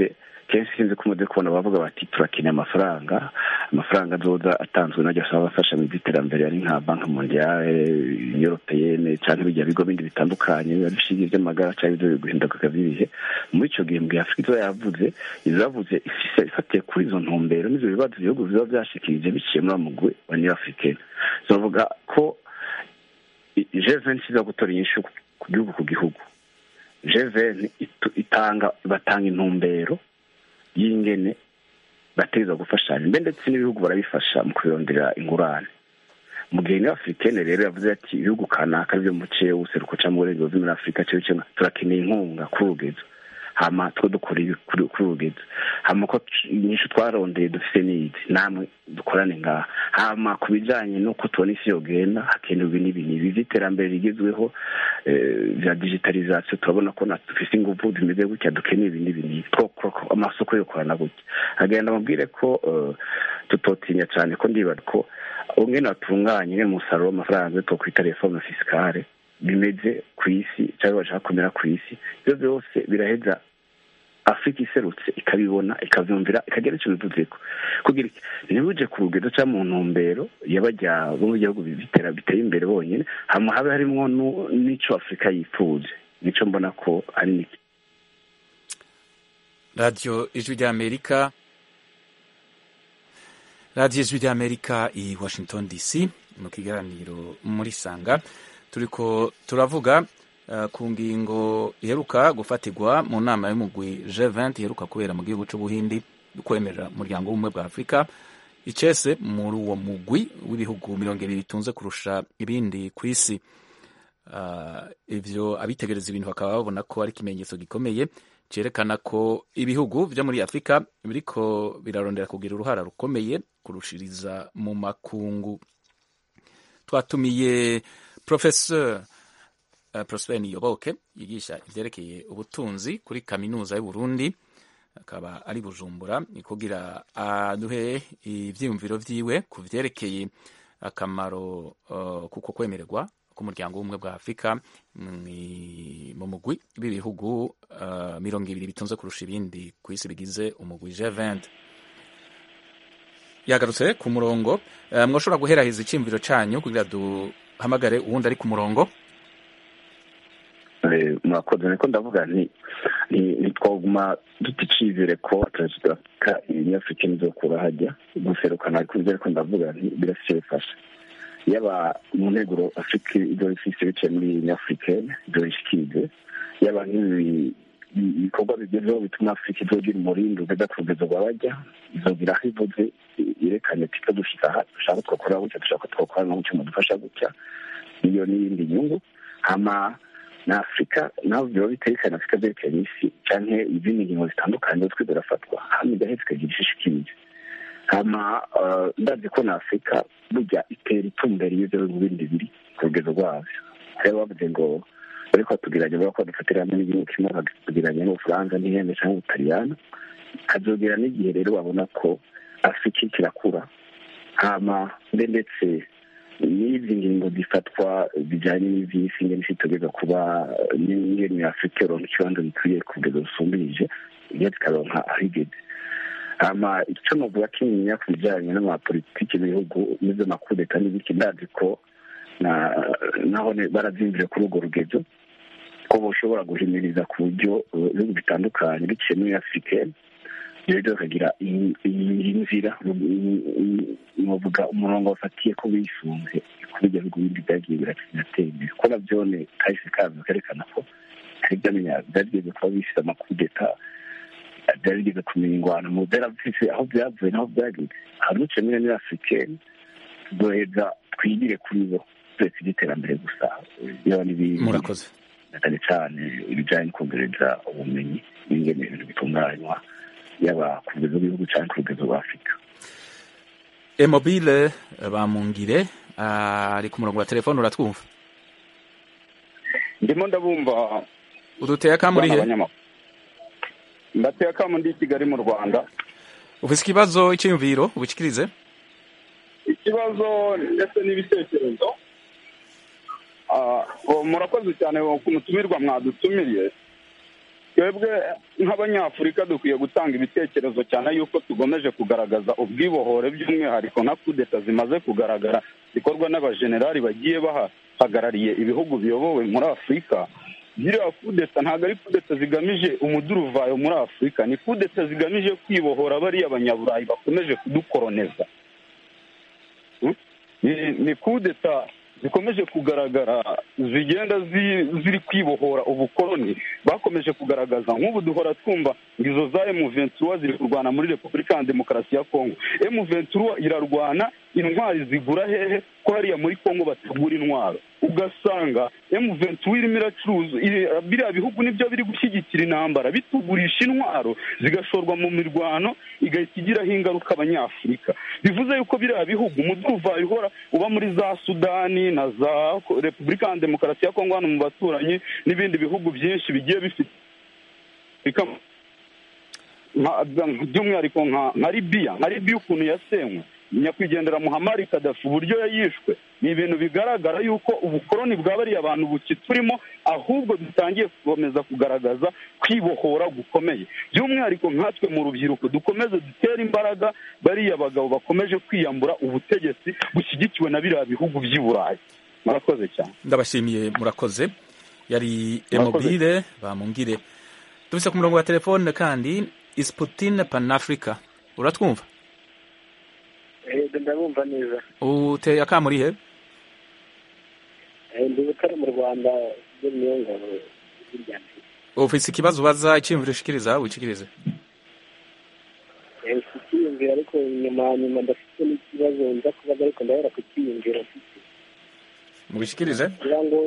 kenshi sinzi ko umaze kubona bavuga bati turakeneye amafaranga amafaranga azoza atanzwe najya asaba abafasha mu by'iterambere ari nka banki mondiale europeyene cyangwa ibijya bigo bindi bitandukanye biba bishingiye iby'amagara cyangwa ibyo guhinduka by'ibihe muri icyo gihe mbwe afurika izo yavuze izo yavuze ifatiye kuri izo ntumbero n'ibyo bibazo ibihugu biba byashikirije biciye muri mugwi wa niyo afurikeni zovuga ko jeveni iza gutora inyishu ku gihugu ku gihugu jeveni itanga batanga intumbero y'ingene bateza gufashanya mbe ndetse n'ibihugu barabifasha mu kubirondera ingurane mu gihe niyo afurikene rero yavuze ati ibihugu kanaka byo mu ce useruko cyangwa uburengero muri afurika cyo cyo turakeneye inkunga kuri urugezo hama two dukora kuri urugezo hama ko inyinshi twarondeye dufite n'izi namwe dukorane ngaha hama ku bijyanye n'uko tubona isi yogenda hakenerwa n'ibi n'ibi by'iterambere rigezweho bya digitalizasiyo turabona ko dufite ingufu zimeze gutya dukeneye ibi n'ibi n'ibi amasoko yo korana gutya hagenda mubwire ko tutotinya cyane ko ndibaza ko umwe natunganye umusaruro w'amafaranga twakwita reforme fisikare bimeze ku isi cyangwa bashaka kumera ku isi ibyo byose biraheza afurika iserutse ikabibona ikabyumvira ikagira icyo bivuze ko kugira ntibuje ku rugendo cyangwa mu ntumbero y'abajya bo mu gihugu biteye imbere bonyine hama habe harimo n'icyo afurika yifuje nicyo mbona ko ari niki radiyo ijwi ry'amerika radiyo ijwi ry'amerika i washington dc mu kiganiro muri sanga turiko turavuga uh, ku ngingo iheruka gufatirwa mu nama y'umugwi G20 iheruka kubera mu gihugu c'ubuhindi kwemerera umuryango w'ubumwe bwa afurika icese muri uwo mugwi w'ibihugu mirongo ibiri bitunze kurusha ibindi ku isi uh, ivyo abitegereza ibintu bakaba babona ko ari ikimenyetso gikomeye cerekana ko ibihugu vyo muri afurika biriko birarondera kugira uruhara rukomeye kurushiriza mu makungu twatumiye professeur uh, prosper niyoboke yigisha ivyerekeye ubutunzi kuri kaminuza y'uburundi akaba ari bujumbura kugira aduhe ivyiyumviro vyiwe ku vyerekeye akamaro uh, kuko kwemererwa k'umuryango w'ubumwe bwa afurika mu mugwi w'ibihugu uh, mirongo ibiri bitunze kurusha ibindi ku isi bigize umugwi G20 yagarutse ku murongo uh, mwoshobora guheraheza iciyumviro canyu kugira duhamagare uwundi ari ku murongo murakoze niko ndavuga nti ntitwaguma duticizere ko perezida wa afurika ibinyafurika nizokura hajya guserukana ariko ibyo ariko ndavuga nti birafise bifasha yaba mu nteguro afurika ibyo bifise biciye muri nyafurikene ibyo bishikirize yaba nk'ibi ibikorwa bigezweho bituma afurika izogira umurindi ugeza ku rugendo rwa bajya izogira aho ivuze yerekanye ati ko dushika aha dushaka twakora gutya dushaka twakora no gutya mudufasha gutya iyo n'iyindi nyungu hama na afurika naho biba biterekana afurika byerekanye isi canke izindi ngingo zitandukanye twe zirafatwa hama igaheza ikagira ishishikirije hama ndazi ko na afurika burya itera itumbera iyo mu bindi biri ku rugendo rwabyo rero bavuze ngo ariko batugiranye bavuga ko badufatira hamwe n'igihugu kimwe bakatugiranye n'ubufaransa n'ihembe cyangwa ubutaliyano hazogera n'igihe rero babona ko afurika kirakura hama mbe ndetse n'izi ngingo zifatwa bijyanye n'iby'isi ngene isi itugeza kuba n'ingene afurika yoronka ikibanza gikwiye ku rugendo rusumbirije iyo zikaronka aho igeze hama icyo novuga kinyinya ku bijyanye n'amapolitiki y'ibihugu n'izo makudeta n'ibiki ndazi ko naho barabyinjire kuri urwo rugezo ko bashobora guhimiriza ku buryo ibihugu bitandukanye biciye muri afurika rero bakagira iyi nzira novuga umurongo bafatiye ko bisunze kuri ibyo bihugu bindi byagiye biratera imbere ko nabyone kahise kazo kerekana ko hari byamenya byageze kuba bifite amakudeta byari bigeze kumenya ingwano mu byarafise aho byavuye n'aho byageze hari duce muri muri afurikeni tuzoheza twigire kuri bo turetse iby'iterambere gusa yaba n'ibindi murakoze cyane cyane ibijyanye no kongereza ubumenyi n'ingene ibintu bitunganywa yaba ku rugero rw'igihugu cyangwa ku rugero rwa afurika emobile bamungire ari ku murongo wa telefone uratwumva ndimo ndabumva uduteye akamuri he ndateye akamu ndi i kigali mu rwanda ufite ikibazo icyiyumviro ubikirize ikibazo ndetse n'ibitekerezo murakoze cyane ku mutumirwa mwadutumiriye twebwe nk'abanyafurika dukwiye gutanga ibitekerezo cyane yuko tugomeje kugaragaza ubwibohore by'umwihariko nka kudeta zimaze kugaragara zikorwa n'abajenerali bagiye bahagarariye ibihugu biyobowe muri afurika ziriya kudeta ntabwo ari kudeta zigamije umuduruvayo muri afurika ni kudeta zigamije kwibohora bariya abanyaburayi bakomeje kudukoroneza ni kudeta zikomeje kugaragara zigenda ziri kwibohora ubukoroni bakomeje kugaragaza nk'ubu duhora twumva ngo izo za emu ventura ziri kurwana muri repubulika ya demokarasi ya kongo emu ventura irarwana intwari zigura hehe ko hariya muri kongo bategura intwaro ugasanga emu ventura irimo iracuruza biriya bihugu nibyo biri gushyigikira intambara bitugurisha intwaro zigashorwa mu mirwano igahita igiraho ingaruka abanyafurika bivuze yuko biriya bihugu umuduruvayo uhora uba muri za sudani na za repubulika ya demokarasi ya kongo hano mu baturanyi n'ibindi bihugu byinshi bigiye bifite by'umwihariko nka libiya nka libiya ukuntu yasenywe nyakwigendera muhamari kadafi uburyo yayishwe ni ibintu bigaragara yuko ubukoroni bwa bariya abantu bukiturimo ahubwo dutangiye gukomeza kugaragaza kwibohora gukomeye by'umwihariko nkatwe mu rubyiruko dukomeze dutere imbaraga bariya bagabo bakomeje kwiyambura ubutegetsi bushyigikiwe na biriya bihugu by'i burayi murakoze cyane ndabashimiye murakoze yari emobile bamungire dufite ku murongo wa telefone kandi isiputine panafurika uratwumva ndabumva neza uteye akamurihe ndi butare mu rwanda byo niyo ngabo ufite ikibazo ubaza icyiyumviro ushikiriza wikirize mfite icyiyumviro ariko nyuma nyuma ndafite n'ikibazo nza kubaza ariko ndabona ku cyiyumviro mfite mubishikirize ngira ngo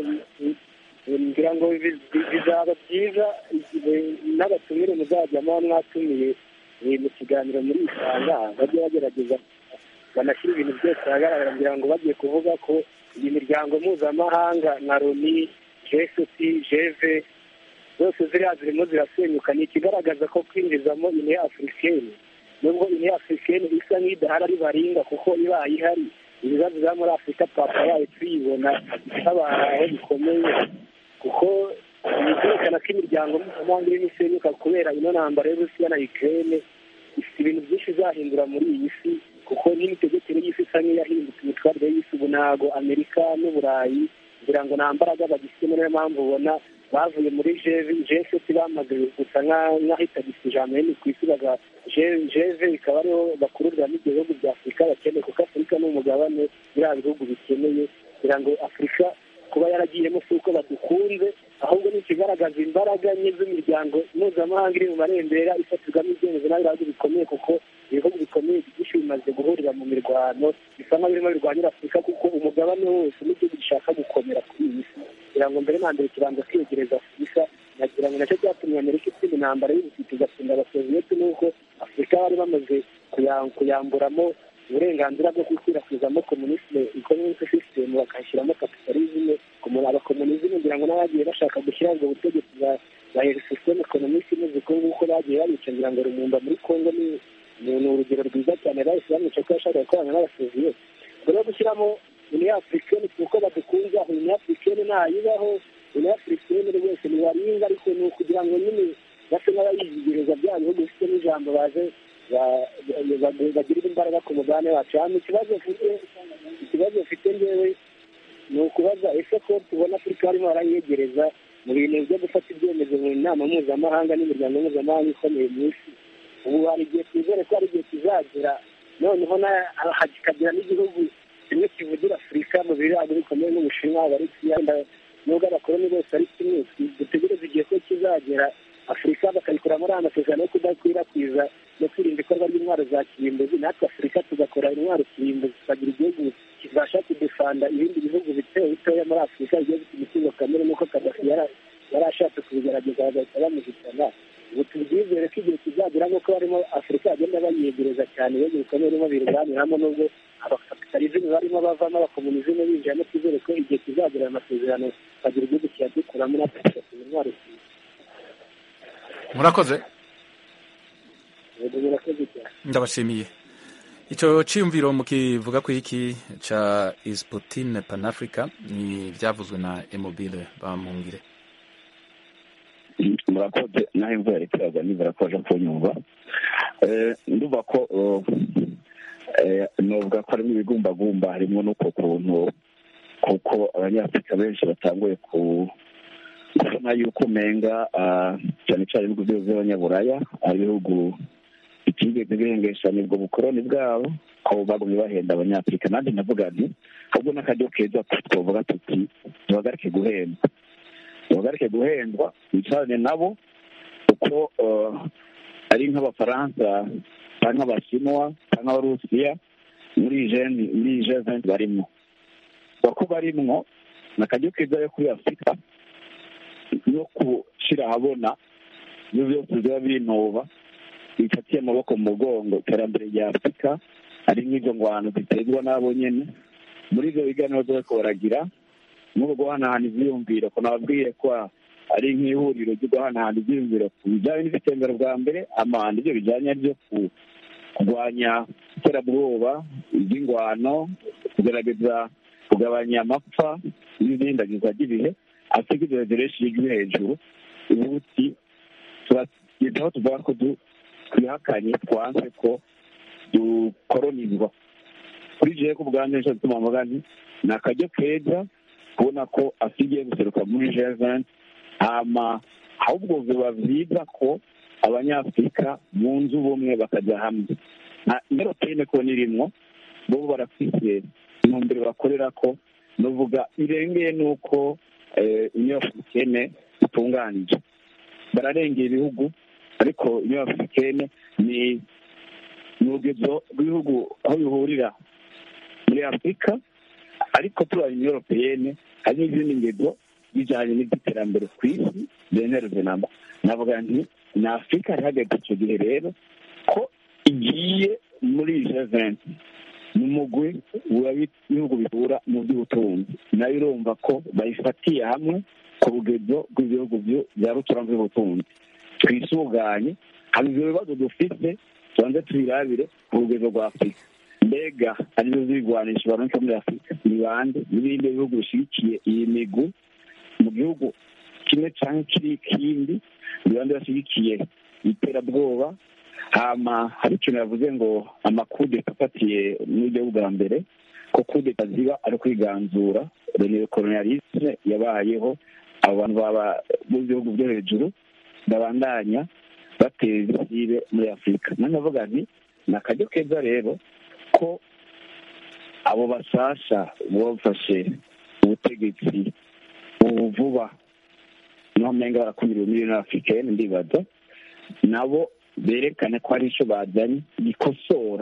ngira ngo bizaba byiza n'abatumire muzajya muba mwatumiye mu kiganiro muri isanga bajye bagerageza banashyira ibintu byose ahagaragara ngira ngo bagiye kuvuga ko iyi miryango mpuzamahanga nka loni jeseti jeve zose ziriya zirimo zirasenyuka ni ikigaragaza ko kwinjizamo ine afurikeni nubwo ine afurikeni isa nk'idahari ari baringa kuko ibaye ihari ibibazo biba muri afurika twabaye tuyibona habaye bikomeye kuko byerekana ko imiryango mpuzamahanga irimo isenyuka kubera ino ntambara y'uburusiya na ukirene ifite ibintu byinshi izahindura muri iyi si kuko n'imitegekere y'isi isa nk'iyahindutse imitwarire y'isi ubu ntabwo amerika n'uburayi kugira ngo nta mbaraga bagifite niyo mpamvu ubona bavuye muri jeseti bamaze gusa nk'ahitagisa ijambo rinini ku isi baga jeve bikaba ariho bakururiramo ibyo bihugu bya afurika bakeneye kuko afurika ni umugabane biriya bihugu bikeneye kugira ngo afurika kuba yaragiyemo si uko badukunze ahubwo ni ikigaragaza imbaraga nke z'imiryango mpuzamahanga iri mu marembera ifatirwamo ibyemezo n'abihugu bikomeye kuko ibihugu bikomeye byinshi bimaze guhurira mu mirwano bisa nk'aho birimo birwanira afurika kuko umugabane wose n'igihugu gishaka gukomera kuri iyi si kugira ngo mbere na mbere kibanza kwiyegereza afurika nagira ngo nacyo cyatumye amerika itsinda intambara y'ubutiti igatsinda abasoviyeti n'uko afurika bari bamaze kuyamburamo uburenganzira bwo gukwirakwizamo komunisme ikonomike sisitemu bakashyiramo kapitalizme abakomunizme ngira ngo n'abagiye bashaka gushyiraho ubwo butegetsi bwa sisiteme ekonomike imeze uko nguko bagiye babica ngira ngo rumumba muri kongo ni ni urugero rwiza cyane bahise bamwica ko yashakaga gukorana n'abasoviyeti mbere yo gushyiramo uniyo afurikeni kuko badukunze aho uniyo afurikeni ntayibaho uniyo afurikeni rwose ntibaringa ariko ni ukugira ngo nyine base n'abayizigereza bya bihugu bifite n'ijambo baje bagirira imbaraga ku mugabane wacu hano ikibazo mfite ikibazo mfite ngewe ni ukubaza ese ko tubona afurika barimo barayegereza mu bintu byo gufata ibyemezo mu nama mpuzamahanga n'imiryango mpuzamahanga ikomeye mu isi ubu hari igihe twizere ko hari igihe kizagera noneho hakagira n'igihugu kimwe kivugira afurika mu birago bikomeye n'ubushinwa bari kuyanda nubwo abakoloni bose ari kimwe dutegereze igihe ko kizagera afurika bakayikora muri aya masezerano yo kudakwirakwiza no kwirinda ikorwa ry'intwaro za kirimbuzi natwe afurika tugakora intwaro kirimbuzi tukagira igihugu kibasha kudefanda ibindi bihugu bito bitoya muri afurika bigiye bifite imitungo kamere n'uko kadafi yari ashatse kubigerageza bagahita bamuhitana ubu tubyizere ko igihe kizagera nk'uko barimo afurika bagenda bayegereza cyane ibihugu bikomeye birimo birwaniramo n'ubwo abakapitalizmu barimo bavamo abakomunizmu binjiramo twizere ko igihe kizagera ayo masezerano tukagira igihugu kiyadukuramo natwe tugakuza intwaro murakoze murakoze cyane ndabashimiye icyo cyiyumviro mukivuga ku iki cya isiputine panafurika ni ibyavuzwe na emobile bamungire murakoze naho imvura yari iteraga nibura ko baje kunyumva ndumva ko nuvuga ko harimo ibigumbagumba harimo n'uko kuntu kuko abanyafurika benshi batanguye kubona yuko umenga cyane cyane ibihugu byose by'abanyaburaya ari ibihugu bitigeze bihengesha nibwo bukoroni bwabo ko bagumye bahenda abanyafurika nanjye navuga nti ahubwo n'akaryo keza twavuga tuti duhagarike guhendwa duhagarike guhendwa bicarane nabo kuko ari nk'abafaransa cyangwa abashinwa cyangwa abarusiya muri jeni muri jeventi barimo bako barimwo ni akaryo keza yo kuri afurika no gushyira ahabona ibyo byose biba binuba bifatiye amaboko mu mugongo iterambere rya afurika hari nk'izo ngwano ziterwa n'abo nyine muri ibyo biganiro bariko baragira n'ubwo guhanahana ivyiyumviro ko nababwiye ko ari nk'ihuriro ryo guhanahana ivyiyumviro ku bijanye n'ibitembero bwa mbere amahanda ivyo bijanye ryo kurwanya iterabwoba ivy'ingwano kugerageza kugabanya amapfa n'ibindagizwa ry'ibihe afurika ivyo bireshi ijwi hejuru ubuti turageza aho tuvuga ko twihakanye twanse ko dukoronizwa kuri jewe ko ubwanjye nicyo gituma mvuga nti ni akaryo keza kubona ko asigiye guseruka muri jeventi hama ahubwo biba byiza ko abanyafurika bunze ubumwe bakajya hamwe nta inyeropeyine ko nirimwo bo barafise intumbero bakorera ko nuvuga irengeye n'uko inyeropeyine itunganije bararengera ibihugu ariko inyeropeyine ni urugendo rw'ibihugu aho bihurira muri afurika ariko turabona inyoropeyene hari n'izindi ngendo bijyanye n'iby'iterambere ku isi zemereze namba navuga nti ni afurika ihagaze icyo gihe rero ko igiye muri jeventi ni umugwi w'ibihugu bihura mu by'ubutunzi nayo urumva ko bayifatiye hamwe ku rugendo rw'ibihugu bya rutura by'ubutunzi twisuganye hari ibyo bibazo dufite tubanze tubirabire ku rugendo rwa afurika mbega arizo zirwanisha baronka muri afurika ni bande n'ibindi bihugu bishyigikiye iyi migwi mu gihugu kimwe cyangwa kiri ikindi ni bande bashyigikiye iterabwoba hama hari ikintu yavuze ngo amakudeta afatiye n'ibyo bwa mbere ko kudeta ziba ari kwiganzura rene kolonialisme yabayeho abo bantu baba mu bihugu byo hejuru babandanya bateza isibe muri afurika nanavuga nti ni akaryo keza rero ko abo basasha bafashe ubutegetsi ubu vuba niho mpenga barakumiriwe miliyoni afurikani ndibaza nabo berekane ko hari icyo bazanye gikosora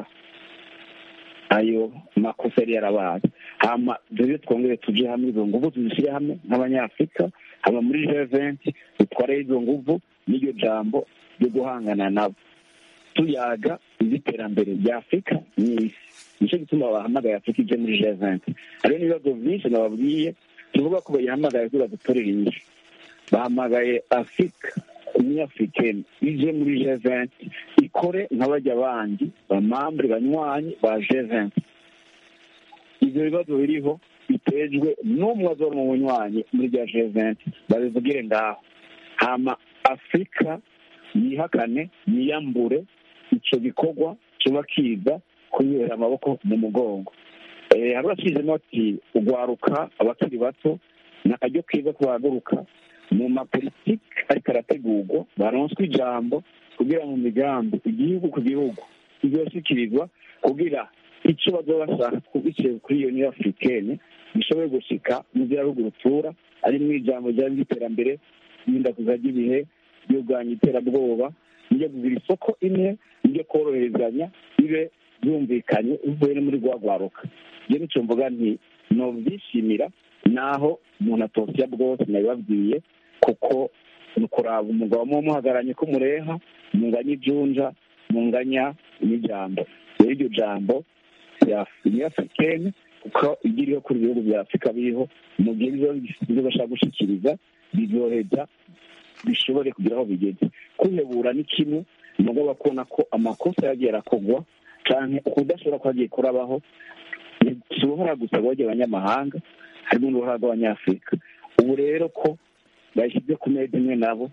ayo makosa yari yarabaye hama rero twongere tujye hamwe izo nguvu tuzishyire hamwe nk'abanyafurika haba muri jeventi dutware izo nguvu n'iryo jambo ryo guhangana nabo tuyaga iby'iterambere rya afurika n'isi nicyo gituma bahamagaye afurika ije muri jeventi hariho n'ibibazo byinshi nababwiye tuvuga ko bayihamagaye kugira dutorere inyishu bahamagaye afurika umunyafurikeni ije muri jeventi ikore nk'abajya bandi bamambure banywanyi ba jeventi ibyo bibazo biriho bitejwe n'umwe azora mu bunywanyi muri rya jeventi babivugire ngaho hama afurika yihakane yiyambure icyo gikorwa kiba kiza kunyura amaboko mu mugongo hari urashyizemo ati ugwaruka abakiri bato ni akaryo keza ko bahaguruka mu mapolitiki ariko arategurwa baronswe ijambo kugira mu migambi igihugu ku gihugu kizoshyikirizwa kugira icyo bazaba bashaka biciye kuri iyo niyo afurikene gishobore gushika mu bihugu rutura ari mu ijambo ryari ry'iterambere y'indakuza ry'ibihe ryo kurwanya iterabwoba niryo kugira isoko imwe niryo koroherezanya bibe byumvikanye bivuye no muri rwagwaruka ibyo nicyo mvuga nti nobyishimira naho umuntu atosiya bwose nabibabwiye kuko ni ukuraba umugabo muba muhagaranye ko mureha munganya ijunja munganya n'ijambo rero iryo jambo ni afurikene kuko ibyo iriho kuri ibihugu bya afurika biriho mu gihe ibyo bashaka gushyikiriza bizoheza bishobore kugira aho bigeze kwihebura ni kimwe umugabo akubona ko amakosa yagiye arakogwa cyane ukudashobora ko hagiye kurabaho si uruhara gusa rwajya abanyamahanga harimo n'uruhara rw'abanyafurika ubu rero ko bashyize ku meza imwe nabo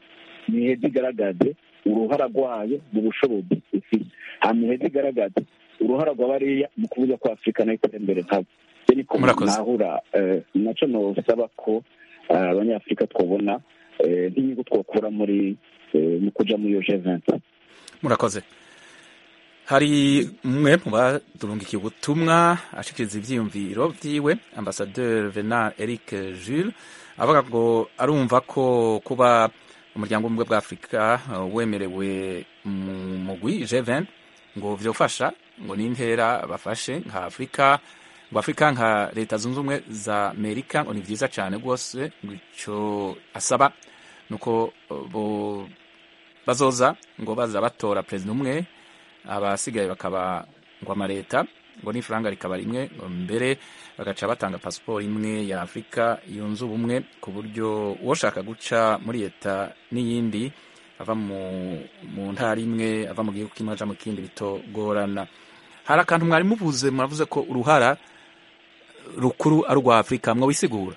ntiheze igaragaze uruhara rwayo mu bushobozi ifite hama iheze igaragaze uruhara rwa bariya mu kuvuga ko afurika nayo itera imbere nkabo niko nahura nacyo nosaba ko abanyafurika twabona nk'inyungu twakura muri mu kuja muri iyo jeventi murakoze hari umwe mu badurungikiye ubutumwa ashikiriza ivyiyumviro vyiwe ambasaderi venal eric jules avuga ngo arumva ko kuba umuryango w'ubumwe bwa afurika wemerewe mu mugwi g20 ngo vyofasha ngo n'intera bafashe nka afurika ngo afurika nka leta zunze ubumwe za amerika ngo ni vyiza cane rwose ngo ico asaba nuko bo bazoza ngo baza batora perezida umwe abasigaye bakaba ngo amaleta ngo n'ifaranga rikaba rimwe ngo mbere bagaca batanga pasiporo imwe ya afurika yunze ubumwe ku buryo uwoshaka guca muri leta n'iyindi ava mu, mu ntara imwe ava mu gihugu kimwe aja mu kindi bitogorana hari akantu mwari muvuze muravuze ko uruhara rukuru ari urwa afurika mwobisigura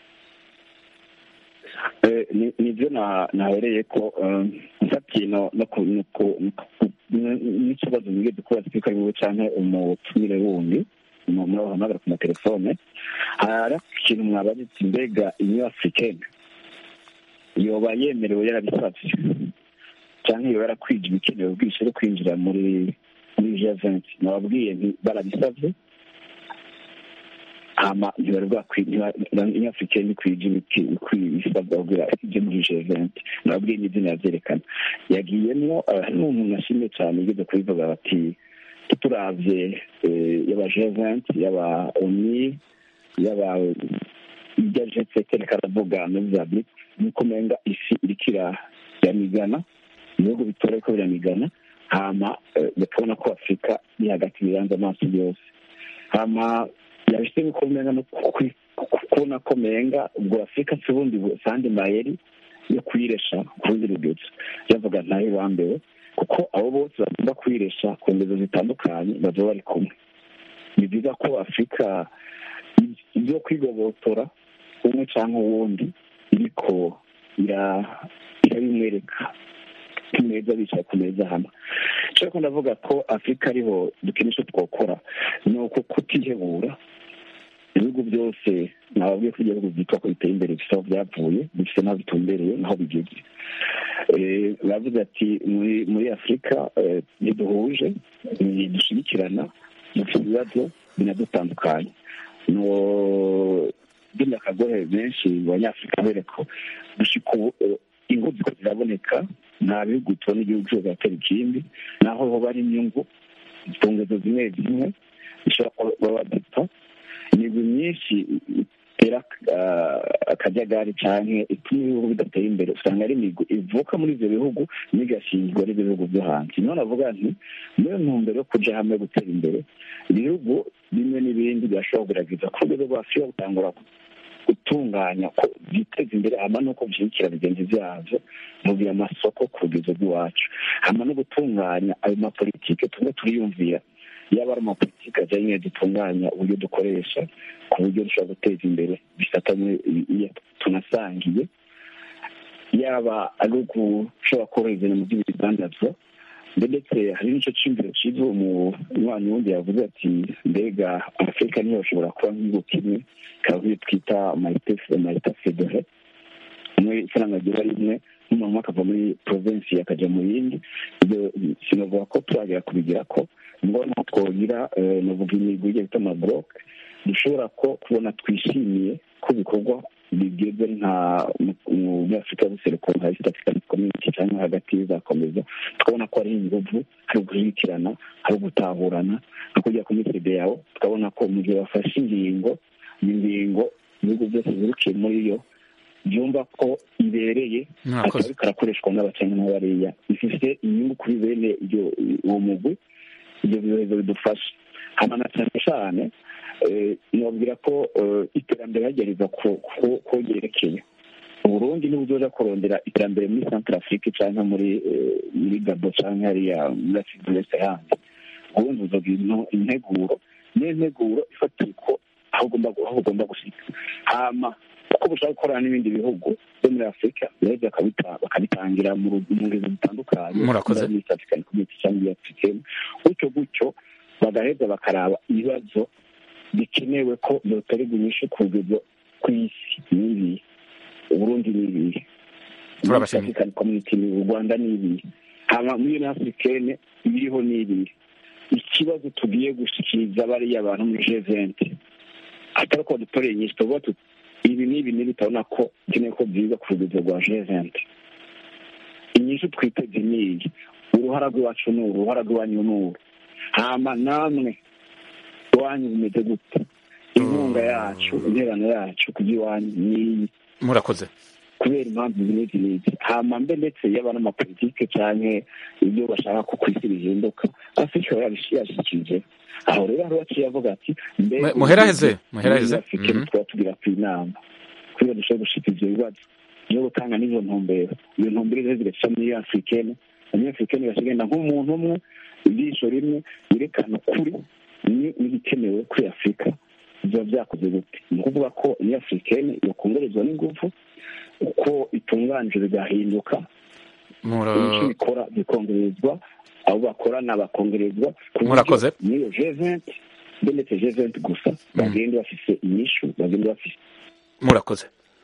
nibyo nahereye ko nsatiye n'ikibazo mwigeze kuba sipika wiwe canke umutumire wundi murabahamagara ku matelefone hari ikintu mwabajitse mbega inyo africaine yoba yemerewe yarabisavye canke yoba yarakwije ibikenewe bwinshi yo kwinjira muri muri g20 nababwiye nti barabisavye hama ntibari bwakwiye africaine ikwije ibisabwa kugira ije muri g20 nababwiye n'izina yavyerekana yagiyemwo n'umuntu nashimye cane yigeze kubivuga bati turavye yaba g20 yaba oni yaba ibya g7 reka aravuga muri za bric nuko umenga isi iriko iramigana ibihugu bitora ariko biramigana hama bakabona ko afurika iri hagati biranze amaso yose hama yabise nuko umenga no kubona ko menga ubwo afurika si ubundi sandi mayeri yo kuyiresha ku rundi rugero yavuga ntayo bambewe kuko abo bose bagomba kuyiresha ku ngezo zitandukanye bazaba bari kumwe ni byiza ko afurika ibyo kwigobotora umwe cyangwa uwundi iriko irabimwereka ku meza bicaye ku meza hamwe nshobora ko ndavuga ko afurika ariho dukenesha twakora ni uko kutihebura ibihugu byose nababwiye ko ibihugu byitwa ko biteye imbere bifite aho byavuye bifite n'aho bitumbereye n'aho bigeze bavuze ati muri afurika ntiduhuje ntidushyigikirana dufite ibibazo binadutandukanye bino akagohe benshi mu banyafurika bereko gushika ubu ingo ziko ziraboneka nta bihugu tubona igihugu cyose atari ikindi naho hoba ari inyungu ku ngezo zimwe zimwe bishobora kuba badapfa imigwi myinshi itera akajagari cyane ituma ibihugu bidatera imbere usanga ari imigwi ivuka muri ibyo bihugu n'igashingwa n'ibihugu byo hanze niyo navuga nti muri ntumbero yo kuja hamwe gutera imbere ibihugu bimwe n'ibindi birashobora kugerageza ku rwego rwa afurika gutangura gutunganya ko byiteza imbere hama nuko bishyigikira bigenzi byabyo mugira amasoko ku rugendo rw'iwacu hama no gutunganya ayo mapolitike tumwe turiyumvira yaba ari amapolitike ajyanye dutunganya uburyo dukoresha ku buryo dushobora guteza imbere bifatanye tunasangiye yaba ari ugushobora koroherezanya mu by'ibidandazwa ndetse hari n'icyo cyumviro cyiza umunywanyi wundi yavuze ati mbega afurika niyo bashobora kuba nk'igihugu kimwe ikaba nk'iyo twita marita federe umwe ifaranga rigira rimwe n'umuntu akava muri provinsi akajya mu yindi ibyo sinavuga ko turagera kubigira ko ngombwa ko twogira navuga imigwi igiye bita amaboroke dushobora ko kubona twishimiye ko bikorwa bigeze nka muri afurika y'ubuseruko nka east african community cyangwa hagati bizakomeza tukabona ko ari inguvu hari gushyigikirana hari gutahurana no kujya ku mitede yawe tukabona ko mu gihe bafashe ingingo iyi ngingo ibihugu byose birukiye muri yo byumva ko ibereye akaba karakoreshwa n'abakenya n'abariya bifite inyungu kuri bene uwo mugwi ibyo bibazo bidufasha hano na cyane cyane nababwira ko iterambere hagereza ko ryerekeye uburundi niba uza kurondera iterambere muri santara afurika cyangwa muri muri gabo cyangwa hariya muri afurika yose handi ubundi uzagira integuro niyo nteguro ifatiye ko aho ugomba gushyika hama kuko bushaka gukorana n'ibindi bihugu byo muri afurika rero bakabitangira mu ngezi zitandukanye Murakoze. muri east african community cyangwa muri african gutyo gutyo bagaheza bakaraba ibibazo bikenewe ko byotorerwa inyishu ku rwego kw'isi n'ibihe uburundi n'ibihe Turabashimiye. african community ni u rwanda n'ibihe hama muri union africaine ibiriho n'ibihe ikibazo tugiye gushikiriza bariya bantu muri G20 atari ko dutoreye inyinshi tuvuga tuti ibi n'ibi n'ibi turabona ko dukeneye ko byiza ku rugero rwa G20 inyinshi twiteze n'iyi uruhara rw'iwacu ni uru uruhara rw'iwanyu ni uru hama namwe iwanyu bimeze gute inkunga yacu interano yacu ku by'iwanyu n'iyi murakoze kubera impamvu zimeze n'izi hama mbe ndetse yaba n'amapolitike canke ibyo bashaka ko kw'isi bihinduka afurika yabishikirije aho rero hari uwaciye avuga ati mbega Mu- muheraheze, muheraheze. muri Afurika Mhm. twaba tugira ku inama kugira dushobore gushika ivyo bibazo no gutanga n'izo ntumbero iyo ntumbero rero zigaca muri africaine muri africaine igenda nk'umuntu umwe ijisho rimwe yerekana ukuri ni- n'ibikenewe kuri afurika biba byakoze gute ni ukuvuga ko iyo africaine yokongerezwa n'ingufu uko itunganije bigahinduka Mura- ibice bikora bikongerezwa abo bakorana bakongerezwa ku buryo Murakoze. n'iyo G20 mbe ndetse G20 gusa bagenda bafise inyishu bagenda bafise murakoze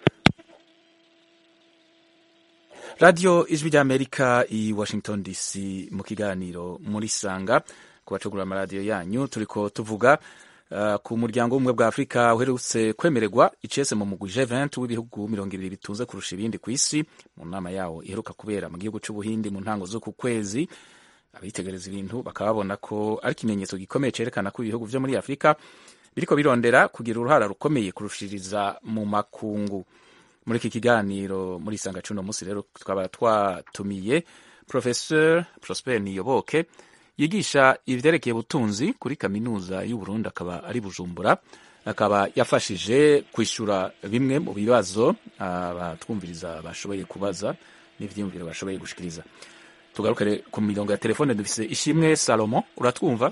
radiyo ijwi ry'amerika i washington dc mu kiganiro muri sanga ku bacugura amaradiyo yanyu turiko tuvuga uh, ku muryango w'ubumwe bwa afurika uherutse kwemererwa icese mu mugwi G20 w'ibihugu mirongo ibiri bitunze kurusha ibindi ku isi mu nama yawo iheruka kubera mu gihugu c'ubuhindi mu ntango z'uku kwezi abitegereza ibintu bakaba babona ko ari ikimenyetso gikomeye cerekana ko ibihugu vyo muri afurika biriko birondera kugira uruhara rukomeye kurushiriza mu makungu muri iki kiganiro muri isanga cuno musi rero twaba twatumiye professeur prosper niyoboke yigisha ivyerekeye ubutunzi kuri kaminuza y'uburundi akaba ari bujumbura akaba yafashije kwishura bimwe mu bibazo abatwumviriza bashoboye kubaza n'ivyiyumviro bashoboye gushikiriza tugarukire ku mirongo ya telefone dufise ishimwe salomo uratwumva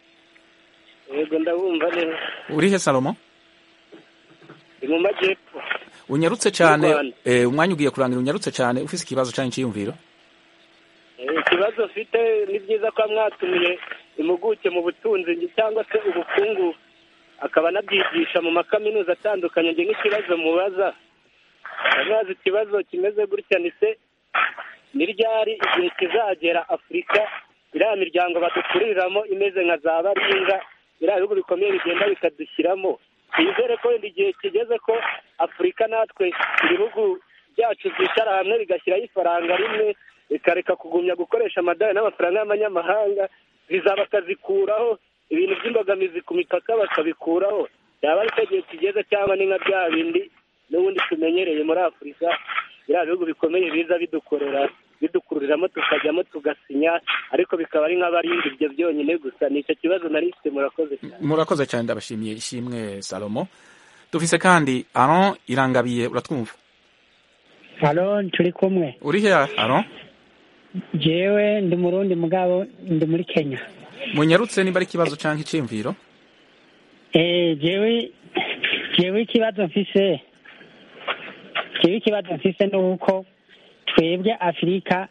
yego ndabumva neza urihe salomo ni mu majyepfo unyarutse cyane Mu Rwanda. eh, umwanya ugiye kurangira unyarutse cyane ufise ikibazo canke iciyumviro Eh, ikibazo mfite ni byiza ko mwatumiye impuguke mu butunzi cyangwa se ubukungu akaba anabyigisha mu makaminuza atandukanye njye nk'ikibazo mubaza amazi ikibazo kimeze gutya ni se ni ryari igihe kizagera afurika iriya miryango badukuriramo imeze nka za baringa biriya bihugu bikomeye bigenda bikadushyiramo twizere ko wenda igihe kigeze ko afurika natwe ibihugu byacu byicara hamwe bigashyiraho ifaranga rimwe bikareka kugumya gukoresha amadolari n'amafaranga y'amanyamahanga viza bakazikuraho ibintu by'imbogamizi ku mipaka bakabikuraho yaba ari cyo gihe kigeze cyangwa ni nka bya bindi n'ubundi tumenyereye muri afurika biriya bihugu bikomeye biza bidukorera bidukururiramo tukajyamo tugasinya ariko bikaba ari nk'abarinda ibyo byonyine gusa ni icyo kibazo nari mfite murakoze cyane murakoze cyane ndabashimiye ishimwe salomo dufise kandi aron irangabiye uratwumva halo turi kumwe urihe aron jewe ndi murundi mugabo ndi muri kenya munyarutse niba ari ikibazo canke iciyumviro eh jewe jewe ikibazo mfise jewe ikibazo mfise ni uko twebwe afurika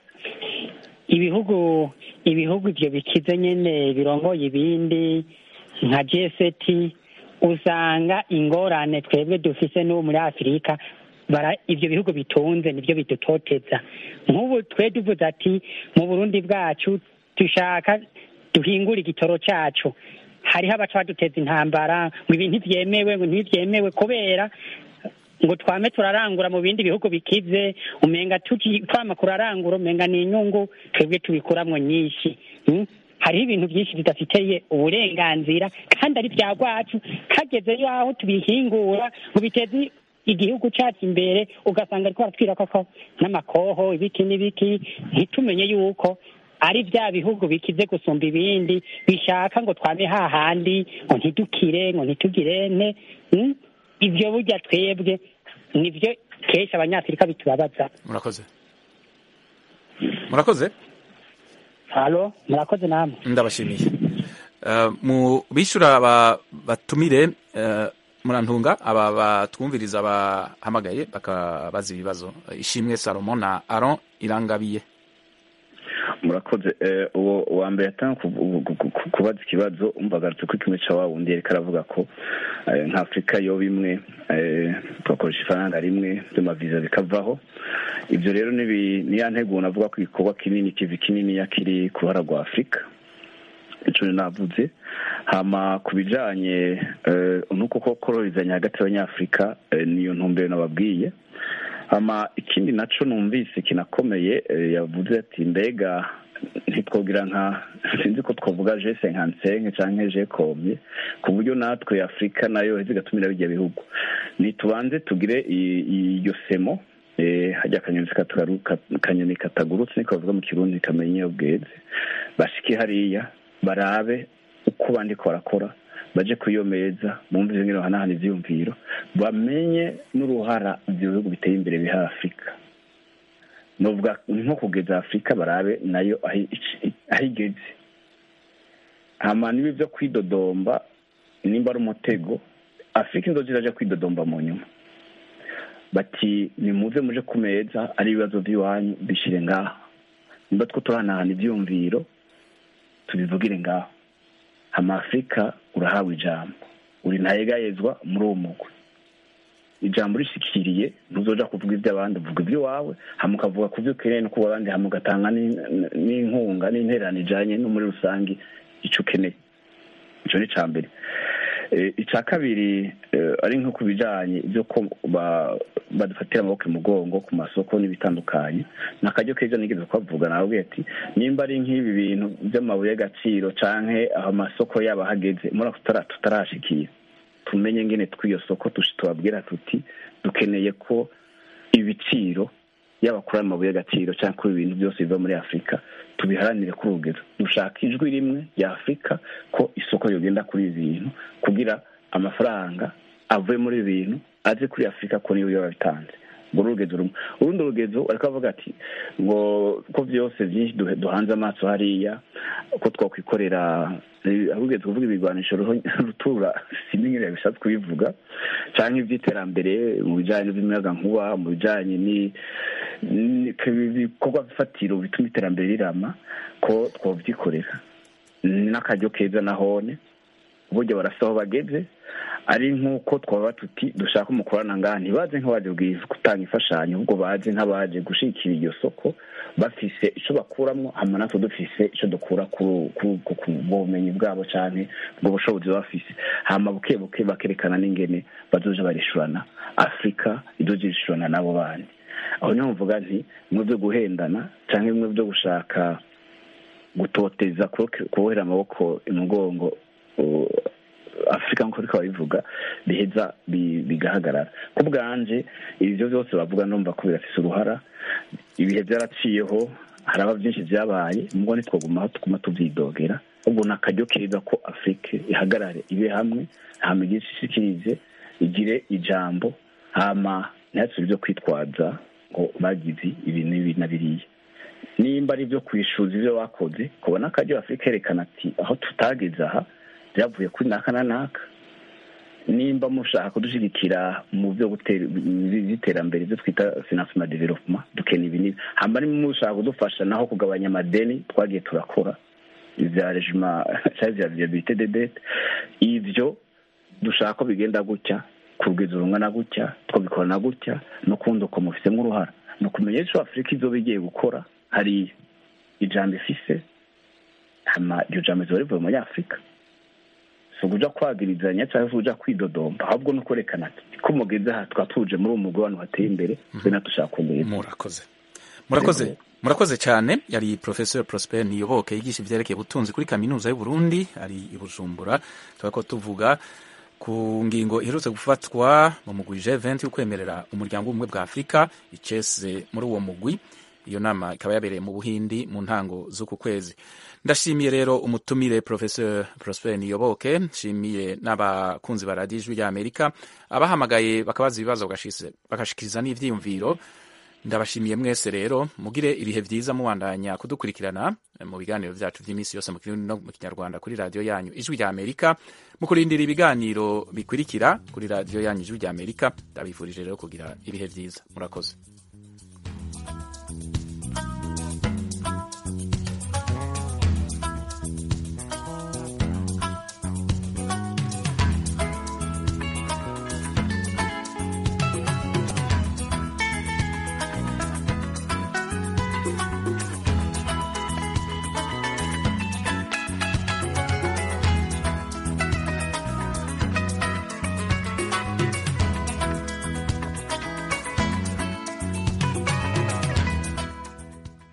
ibihugu ibihugu ivyo bikize nyene birongoye ibindi nka jeseti usanga ingorane twebwe dufise n'ubu muri afurika bara ivyo bihugu bitunze nivyo bidutoteza nk'ubu twe tuvuze ati mu burundi bwacu dushaka duhingura igitoro cacu hariho abaca baduteza intambara ngo ibi ntivyemewe ngo ntivyemewe kubera ngo twame turarangura mu bindi bihugu bikize umenga tuki twama kurarangura umenga ni inyungu twebwe tubikuramwo nyinshi mm? hariho ibintu byinshi bidafiteye uburenganzira kandi ari bya rwacu hageze yaho tubihingura ngo biteze igihugu cyacu imbere ugasanga ariko baratwirako ko n'amakoho ibiki n'ibiki ntitumenye yuko ari bya bihugu bikize gusumba ibindi bishaka ngo twame hahandi ngo ntidukire ngo ntitugirene mm? ibyo burya twebwe nibyo kenshi abanyafurika bitubabaza murakoze murakoze halo murakoze namwe ndabashimiye Uh, mu bishura ba- batumire uh, murantunga aba batwumviriza bahamagaye bakabaza ibibazo ishimwe salomo na aron irangabiye murakoze uwo wa mbere yatanga kubaza ikibazo umvagarutse ko kimwe cya wa wundi yariko aravuga ko nka afurika yo bimwe tugakoresha ifaranga rimwe by'amaviza bikavaho ibyo rero ni ya ntego navuga ko igikorwa kinini kivi kinini kiri ku ruhara rwa afurika icyo navuze hama ku bijyanye n'uko ko koroherezanya hagati y'abanyafurika niyo ntumbero nababwiye hama ikindi nacyo numvise kinakomeye yavuze ati mbega ntitwogira nka sinzi ko twavuga jese nka nsenke cyangwa jekomye ku buryo natwe afurika nayo zigatumira bijya bihugu ntitubanze tugire iyo semo hajya akanyoni katagurutse niko bavuga mu kirundi kamenye iyo bweze bashike hariya barabe uko bandiko barakora baje ku iyo meza bumvise nk'ino hanahana ibyiyumviro bamenye n'uruhara ibyo bihugu biteye imbere biha afurika nuvuga nko kugeza afurika barabe nayo aho igeze hama niba ibyo kwidodomba nimba ari umutego afurika inzozi iraje kwidodomba mu nyuma bati nimuze muje ku meza ari ibibazo by'iwanyu bishyire ngaha nimba two turahanahana ibyiyumviro tubivugire ngaho hama afurika urahawe ijambo uri ntayegayezwa muri uwo mugwi ijambo rishikiriye ntuzoja kuvuga iby'abandi uvuga iby'iwawe hama ukavuga ku byo ukeneye no kuba abandi hama ugatanga n'inkunga n'intererano ijanye no muri rusange icyo ukeneye icyo ni icya mbere icya kabiri ari nko ku bijyanye ibyo ko badufatira amaboko umugongo ku masoko n'ibitandukanye ni akaryo keza nigeze kubavuga nawe ati nimba ari nk'ibi bintu by'amabuye y'agaciro cyangwa aho amasoko yaba ahageze muri ako tutarashikira tumenye ngene tw'iyo soko tubabwira tuti dukeneye ko ibiciro yaba kuri ayo mabuye y'agaciro cyangwa kuri ibintu byose biva muri afurika tubiharanire kuri urugero dushaka ijwi rimwe rya afurika ko isoko yogenda kuri ibi bintu kugira amafaranga avuye muri ibi bintu aze kuri afurika ko niyo yaba bitanze urwo rugezo rumwe urundi rugezo ariko avuga ati ngo ko byose byinshi duhanze amaso hariya ko twakwikorera ahubwo kuvuga ibigwanisho rutura sinzi nk'iriya bishatse kubivuga cyangwa iby'iterambere mu bijyanye n'iby'umuyagankuba mu bijyanye n'ibikorwa bifatiro bituma iterambere rirama ko twabyikorera n'akaryo keza na hone burya barasa aho bageze ari nk'uko twaba tuti dushaka umukorana ngaha ntibaze nk'abaje gutanga imfashanyo ahubwo baze nk'abaje gushyigikira iryo soko bafise icyo bakuramo hanyuma natwe dufise icyo dukura ku bumenyi bwabo cyane ubwo bushobozi bafise hanyuma buke buke bakerekana n'ingene bazoje barishurana afurika izoje irishurana n'abo bandi aho niho mvuga nti bimwe byo guhendana cyangwa bimwe byo gushaka gutoteza kubohera amaboko imugongo afurika nk'uko ariko babivuga biheza bigahagarara ku bwanje ibyo byose bavuga numva ko birafise uruhara ibihe byaraciyeho haraba byinshi byabaye mubwo ntitwagumaho tuguma tubyidogera ubwo ni akaryo keza ko afurika ihagarare ibe hamwe hama igire ishikirize igire ijambo hama ntihasire ibyo kwitwaza ngo bagize ibi n'ibi na biriya nimba ari ibyo kwishuza ibyo bakoze kubona akaryo afurika yerekana ati aho tutageze aha byavuye kuri naka na naka nimba mushaka kudushyigikira mu byo by'iterambere ibyo twita finansima development dukeneye ibi n'ibi hamba niba mushaka kudufasha naho kugabanya amadeni twagiye turakora ibya rejima cyangwa ibya viabilite de dete ibyo dushaka ko bigenda gutya ku rugendo rungana gutya twabikora na gutya no kundi uko mufitemo uruhara ni ukumenya icyo afurika izo igiye gukora hari ijambo ifise iryo jambo riba rivuye muri afurika si ukuja kwagirizanya cyangwa se uja kwidodomba ahubwo no kwerekana ko mugeze aha tukaba tuje muri uwo mugwi w'abantu bateye imbere twe natushaka kumenya murakoze murakoze murakoze cyane yari professor prosper niyoboke yigisha ivyerekeye ubutunzi kuri kaminuza y'u Burundi ari i Bujumbura tukaba tuvuga ku ngingo iherutse gufatwa mu mugwi G20 yo kwemerera umuryango w'ubumwe bwa Afurika icese muri uwo mugwi iyo nama ikaba yabereye mu Buhindi mu ntango z'uku kwezi ndashimiye rero umutumire professeur Prosper Niyoboke nshimiye n'abakunzi ba radiyo ijwi ry'Amerika abahamagaye bakabaza ibibazo bagashikiriza n'ivyiyumviro ndabashimiye mwese rero mugire ibihe byiza mubandanya kudukurikirana mu biganiro byacu by'iminsi yose mu kirundi no mu kinyarwanda kuri radiyo yanyu ijwi rya amerika mu kurindira ibiganiro bikurikira kuri radiyo yanyu ijwi rya amerika ndabifurije rero kugira ibihe byiza murakoze